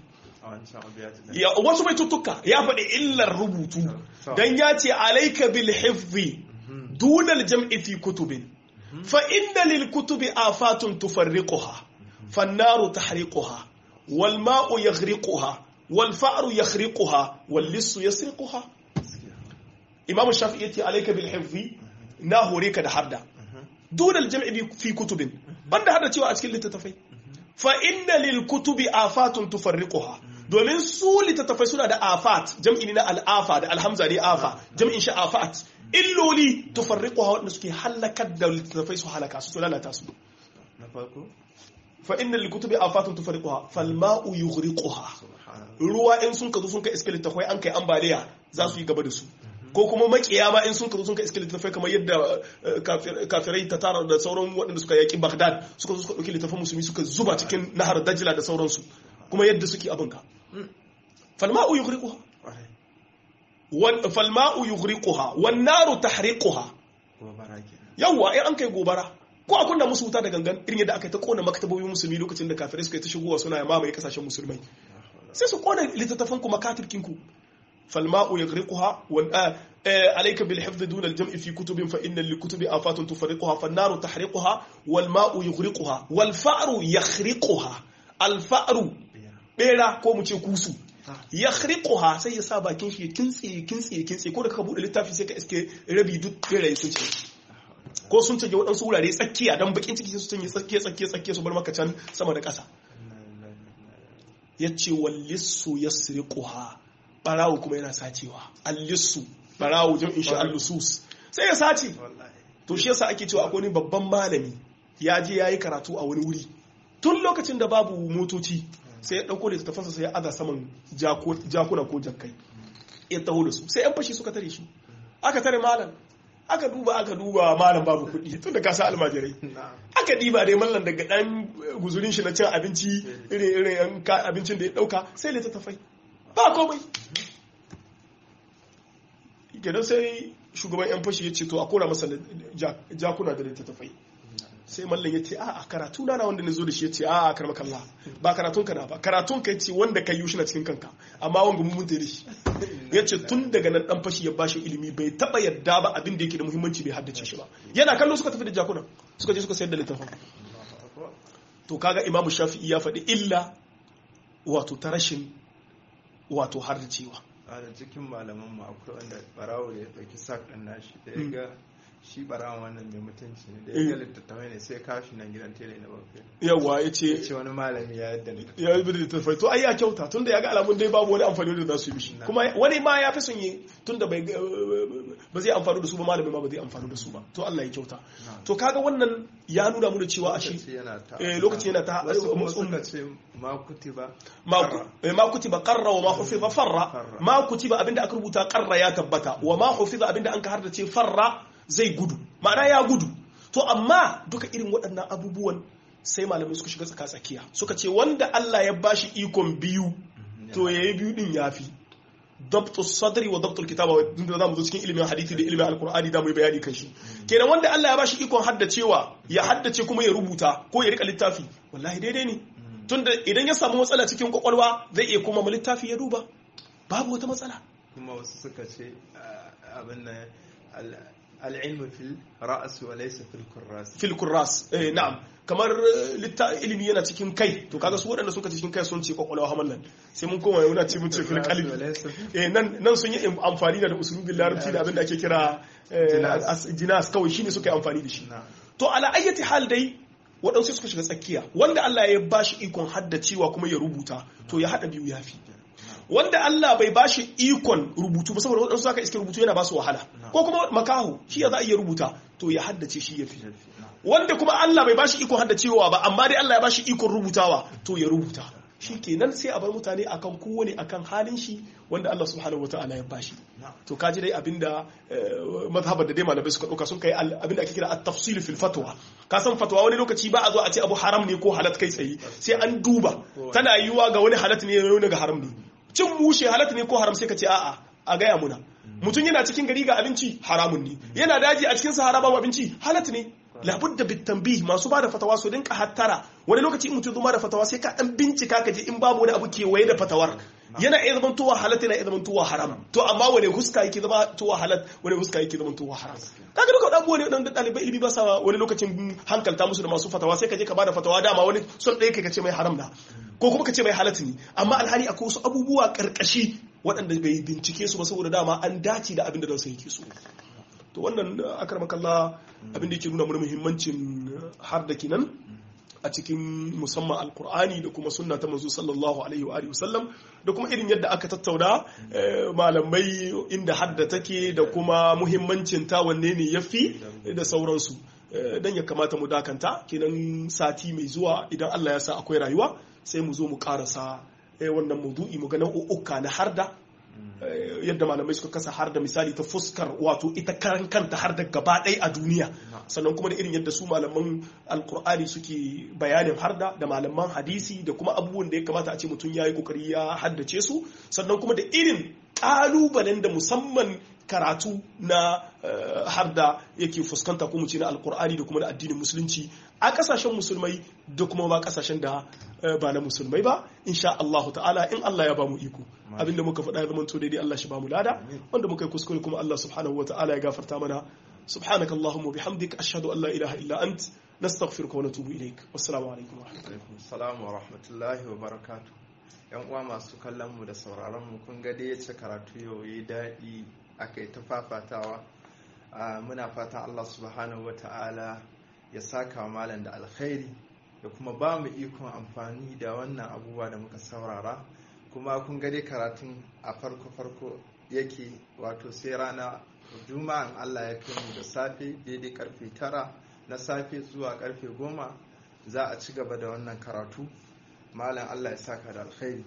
Speaker 2: wasu mai tuttuka ya faɗi illar rubutu don ya ce alaika bil hifzi dunal jam'i fi kutubin fa inna lil kutubi afatun tufarriquha fannaru tahriquha wal ma'u yaghriquha wal fa'ru yakhriquha wal lissu yasriquha imam shafi'i yace alayka bil hifzi na hore ka da harda dun al jam'i fi kutubin banda harda cewa a cikin littattafai fa inna lil kutubi afatun tufarriquha domin su littattafai suna da afat jam'i ne na al'afa da alhamza ne afa jam'in shi afat illoli tufarriquha wanda suke halakar da littattafai su halaka su su lalata su
Speaker 1: na farko
Speaker 2: fa inna lil kutubi afatun tufarriquha fal ma'u yughriquha ruwa in sun kazo sun kai iske littattafai an kai ambaliya za su yi gaba da su ko kuma makiya ma in sun kazo sun kai iske littattafai kamar yadda kafirai ta tara da sauran waɗanda suka yaki Baghdad suka zo suka ɗauki littattafan musulmi suka zuba cikin nahar Dajla da sauransu kuma yadda suke abinka falma'u yughriquha wan falma'u yughriquha wan naru tahriquha
Speaker 1: gobara kenan
Speaker 2: yawa in an kai gobara ko a kunna musu wuta da gangan irin yadda aka yi ta kona maktabobin musulmi lokacin da kafirai suka yi ta shigowa suna mamaye kasashen musulmai sai su kona littattafan ku makatibkin ku falma'u yughriquha wan عليك بالحفظ دون الجمع في كتب فإن للكتب آفات تفرقها فالنار تحرقها والماء يغرقها والفأر يخرقها الفأر bera ko mu ce kusu ya khriquha sai ya sa bakin shi ya kintse ya kintse ya kintse ko da ka bude littafi sai ka iske rabi duk beraye sun ce ko sun canje waɗansu wurare tsakiya don bakin ciki su canje tsakiya tsakiya tsakiya su bar maka can sama da ƙasa ya ce wallissu ya siriquha barawo kuma yana sacewa allissu barawo jam'in shi allusus sai ya sace to shi yasa ake cewa akwai wani babban malami ya je ya yi karatu a wani wuri tun lokacin da babu motoci sai ya ɗauko littattafansa sai ya aza saman jakuna ko jakkai ya taho da su sai yan fashi suka tare shi aka tare malam aka duba aka duba malam babu kuɗi tun da ka sa almajirai aka diba dai mallan daga ɗan guzurin shi na cin abinci irin irin abincin da ya ɗauka sai littattafai ba komai gidan sai shugaban yan fashi ya ce to a kora masa jakuna da littattafai sai mallan ya ce a karatu na wanda na zo da shi ya ce a karma kalla ba karatun ka na ba karatun ka ce wanda ka yi shi na cikin kanka amma wanga mun da shi ya ce tun daga nan dan fashi ya bashi ilimi bai taba yadda ba abin da yake da muhimmanci bai haddace shi ba yana kallo suka tafi da jakuna suka je suka sayar da littafin to kaga imamu shafi'i ya faɗi illa wato ta rashin wato haddacewa
Speaker 1: a da cikin malaman mu akwai wanda barawo ya ɗauki sak ɗin nashi da ya ga shi barawan wannan mai mutunci ne da ya ga littattafai ne sai kawo shi nan gidan tele na bakwai
Speaker 2: yawa ya ce
Speaker 1: ce wani malami ya yadda littattafai
Speaker 2: ya yi da littattafai to ai ya kyauta tun da ya ga alamun dai babu wani amfani da za su yi mishi kuma wani ma ya fi son yi tun da bai ba zai amfani da su ba malami ma ba zai amfani da su ba to Allah ya kyauta to kaga wannan ya nuna mu da cewa a shi lokaci yana ta
Speaker 1: wasu kuma suka ce ma kutiba
Speaker 2: ma kutiba qarra wa ma hufiza farra ma kutiba abinda aka rubuta qarra ya tabbata wa ma hufiza abinda an ka har da ce farra zai gudu ma'ana ya gudu to amma duka irin waɗannan abubuwan sai malamai suka shiga tsaka tsakiya suka ce wanda Allah ya bashi ikon biyu to yayi biyu din yafi dabtu sadri wa dabtul kitaba da zamu zo cikin ilimin hadisi da ilimin alqur'ani da mu yi bayani kan shi kenan wanda Allah ya bashi ikon haddacewa ya haddace kuma ya rubuta ko ya rika littafi wallahi daidai ne tunda idan ya samu matsala cikin kwakwalwa zai iya kuma littafi ya duba babu wata matsala
Speaker 1: kuma wasu suka ce abin nan al'ilmu fil ra'as wa laysa fil kurras
Speaker 2: fil kurras eh na'am kamar ilimi yana cikin kai to kaga su waɗanda suka cikin kai sun ce kwakwalwa hamallan sai mun koma yana ce mun ce fil qalbi eh nan nan sun yi amfani da usulubin larabci da abin da ake kira jinas kawai shine suka yi amfani da shi to ala ayyati hal dai waɗansu suka shiga tsakiya wanda Allah ya bashi ikon haddacewa kuma ya rubuta to ya hada biyu yafi wanda Allah bai bashi ikon rubutu ba saboda waɗansu aka iske rubutu yana ba su wahala ko kuma makaho shi ya za a iya rubuta to ya haddace shi ya fi wanda kuma Allah bai bashi ikon haddacewa ba amma dai Allah ya bashi ikon rubutawa to ya rubuta shi kenan sai a bar mutane akan kowane akan halin shi wanda Allah subhanahu wataala ya bashi to kaji dai abinda mazhabar da dai malamai suka dauka sun kai abinda ake kira at-tafsil fil fatwa ka san fatwa wani lokaci ba a zo a ce abu haram ne ko halat kai tsaye sai an duba tana yiwuwa ga wani halat ne wani ga haram ne cin mushe halatta ne ko haram sai ka ce a'a a gaya muna mutum yana cikin gari ga abinci haramun ne yana daji a cikin sahara babu abinci halatta ne labudda bitambi masu ba da fatawa su dinka hattara wani lokaci in mutum zuma da fatawa sai ka dan bincika ka je in babu wani abu kewaye da fatawar yana iya zaman towa halatta yana iya zaman towa haram to amma wani huska yake zama towa halat wani huska yake zaman towa haram kaga duka abubuwa ne dan dalibai ilimi ba sa wani lokacin hankalta musu da masu fatawa sai ka je ka bada fatawa dama wani son ɗaya kai ka ce mai haram da ko kuma ka ce mai halatta ne amma alhali akwai wasu abubuwa karkashi waɗanda bai bincike su ba saboda dama an dace da abin da ransa yake so to wannan akarmakalla abin da yake nuna mana muhimmancin har da kinan a cikin musamman alkur'ani da kuma sunna ta manzo sallallahu alaihi wa alihi wasallam da kuma irin yadda aka tattauna malamai inda hadda take da kuma muhimmancin ta wanne ne yafi da sauransu dan ya kamata mu dakanta kenan sati mai zuwa idan Allah ya sa akwai rayuwa sai mu zo mu karasa wannan maudu'i mu ga nau'uka na harda yadda malamai suka kasa har da misali ta fuskar wato ita karan kanta har da gaba ɗaya a duniya sannan kuma da irin yadda su malaman alkur'ani suke bayanin harda da malaman hadisi da kuma abubuwan da ya kamata a ce mutum ya yi kokari ya haddace su sannan kuma da irin ƙalubalen da musamman karatu na har da yake fuskanta kuma ce na alkur'ani da kuma da addinin musulunci a kasashen musulmai da kuma ba kasashen da ba na musulmai ba insha Allah ta'ala in Allah ya ba mu iko abinda muka faɗa ya zama to daidai Allah shi ba mu lada wanda muka yi kuskure kuma Allah subhanahu wa ta'ala ya gafarta mana subhanaka allahumma bihamdik ashhadu an la ilaha illa ant nastaghfiruka wa natubu ilaik wassalamu alaikum wa
Speaker 1: rahmatullahi wa rahmatullahi wa barakatuh yan uwa masu kallon mu da sauraron mu kun ga dai yace karatu yau yi daɗi aka yi ta fafatawa muna fata Allah subhanahu wa ta'ala ya saka malam da alkhairi da kuma ba mu ikon amfani da wannan abubuwa da muka saurara kuma kun gade karatun a farko-farko yake wato sai rana juma'an Allah ya kai mu da safe daidai karfe tara na safe zuwa karfe goma za a ci gaba da wannan karatu malam Allah ya saka da alkhairi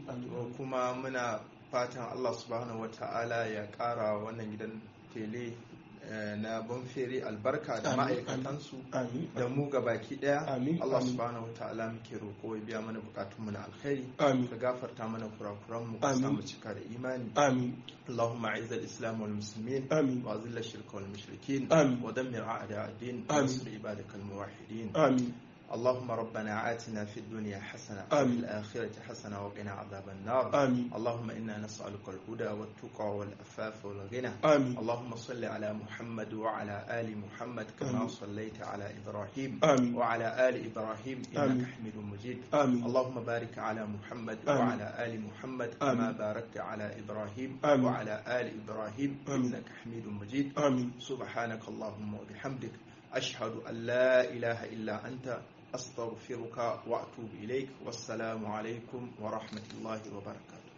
Speaker 1: kuma muna fatan Allah subhanahu wata'ala ya kara wannan gidan tele na bonfere albarka da ma'aikatansu da mu ga baki daya Allah subhanahu wata'ala muke roƙo ya biya mana bukatunmu na alkhairi ka gafarta mana kurakuranmu ka samu cika da imani اللهم اعز الاسلام والمسلمين
Speaker 2: آمين.
Speaker 1: واذل الشرك والمشركين
Speaker 2: آمين.
Speaker 1: ودمر اعداء الدين
Speaker 2: آمين.
Speaker 1: وانصر عبادك الموحدين
Speaker 2: آمين
Speaker 1: اللهم ربنا آتنا في الدنيا حسنة وفي
Speaker 2: آمين.
Speaker 1: الآخرة حسنة وقنا عذاب النار
Speaker 2: آمين
Speaker 1: اللهم إنا نسألك الهدى والتقى والأفاف والغنى
Speaker 2: آمين
Speaker 1: اللهم صل على محمد وعلى آل محمد كما
Speaker 2: آمين.
Speaker 1: صليت على إبراهيم
Speaker 2: آمين
Speaker 1: وعلى آل إبراهيم
Speaker 2: آمين.
Speaker 1: إنك حميد مجيد
Speaker 2: آمين
Speaker 1: اللهم بارك على محمد
Speaker 2: آمين.
Speaker 1: وعلى آل محمد كما
Speaker 2: آمين.
Speaker 1: باركت على إبراهيم
Speaker 2: آمين.
Speaker 1: وعلى آل إبراهيم
Speaker 2: آمين.
Speaker 1: إنك حميد مجيد
Speaker 2: آمين
Speaker 1: سبحانك اللهم وبحمدك أشهد أن لا إله إلا أنت أستغفرك وأتوب إليك والسلام عليكم ورحمة الله وبركاته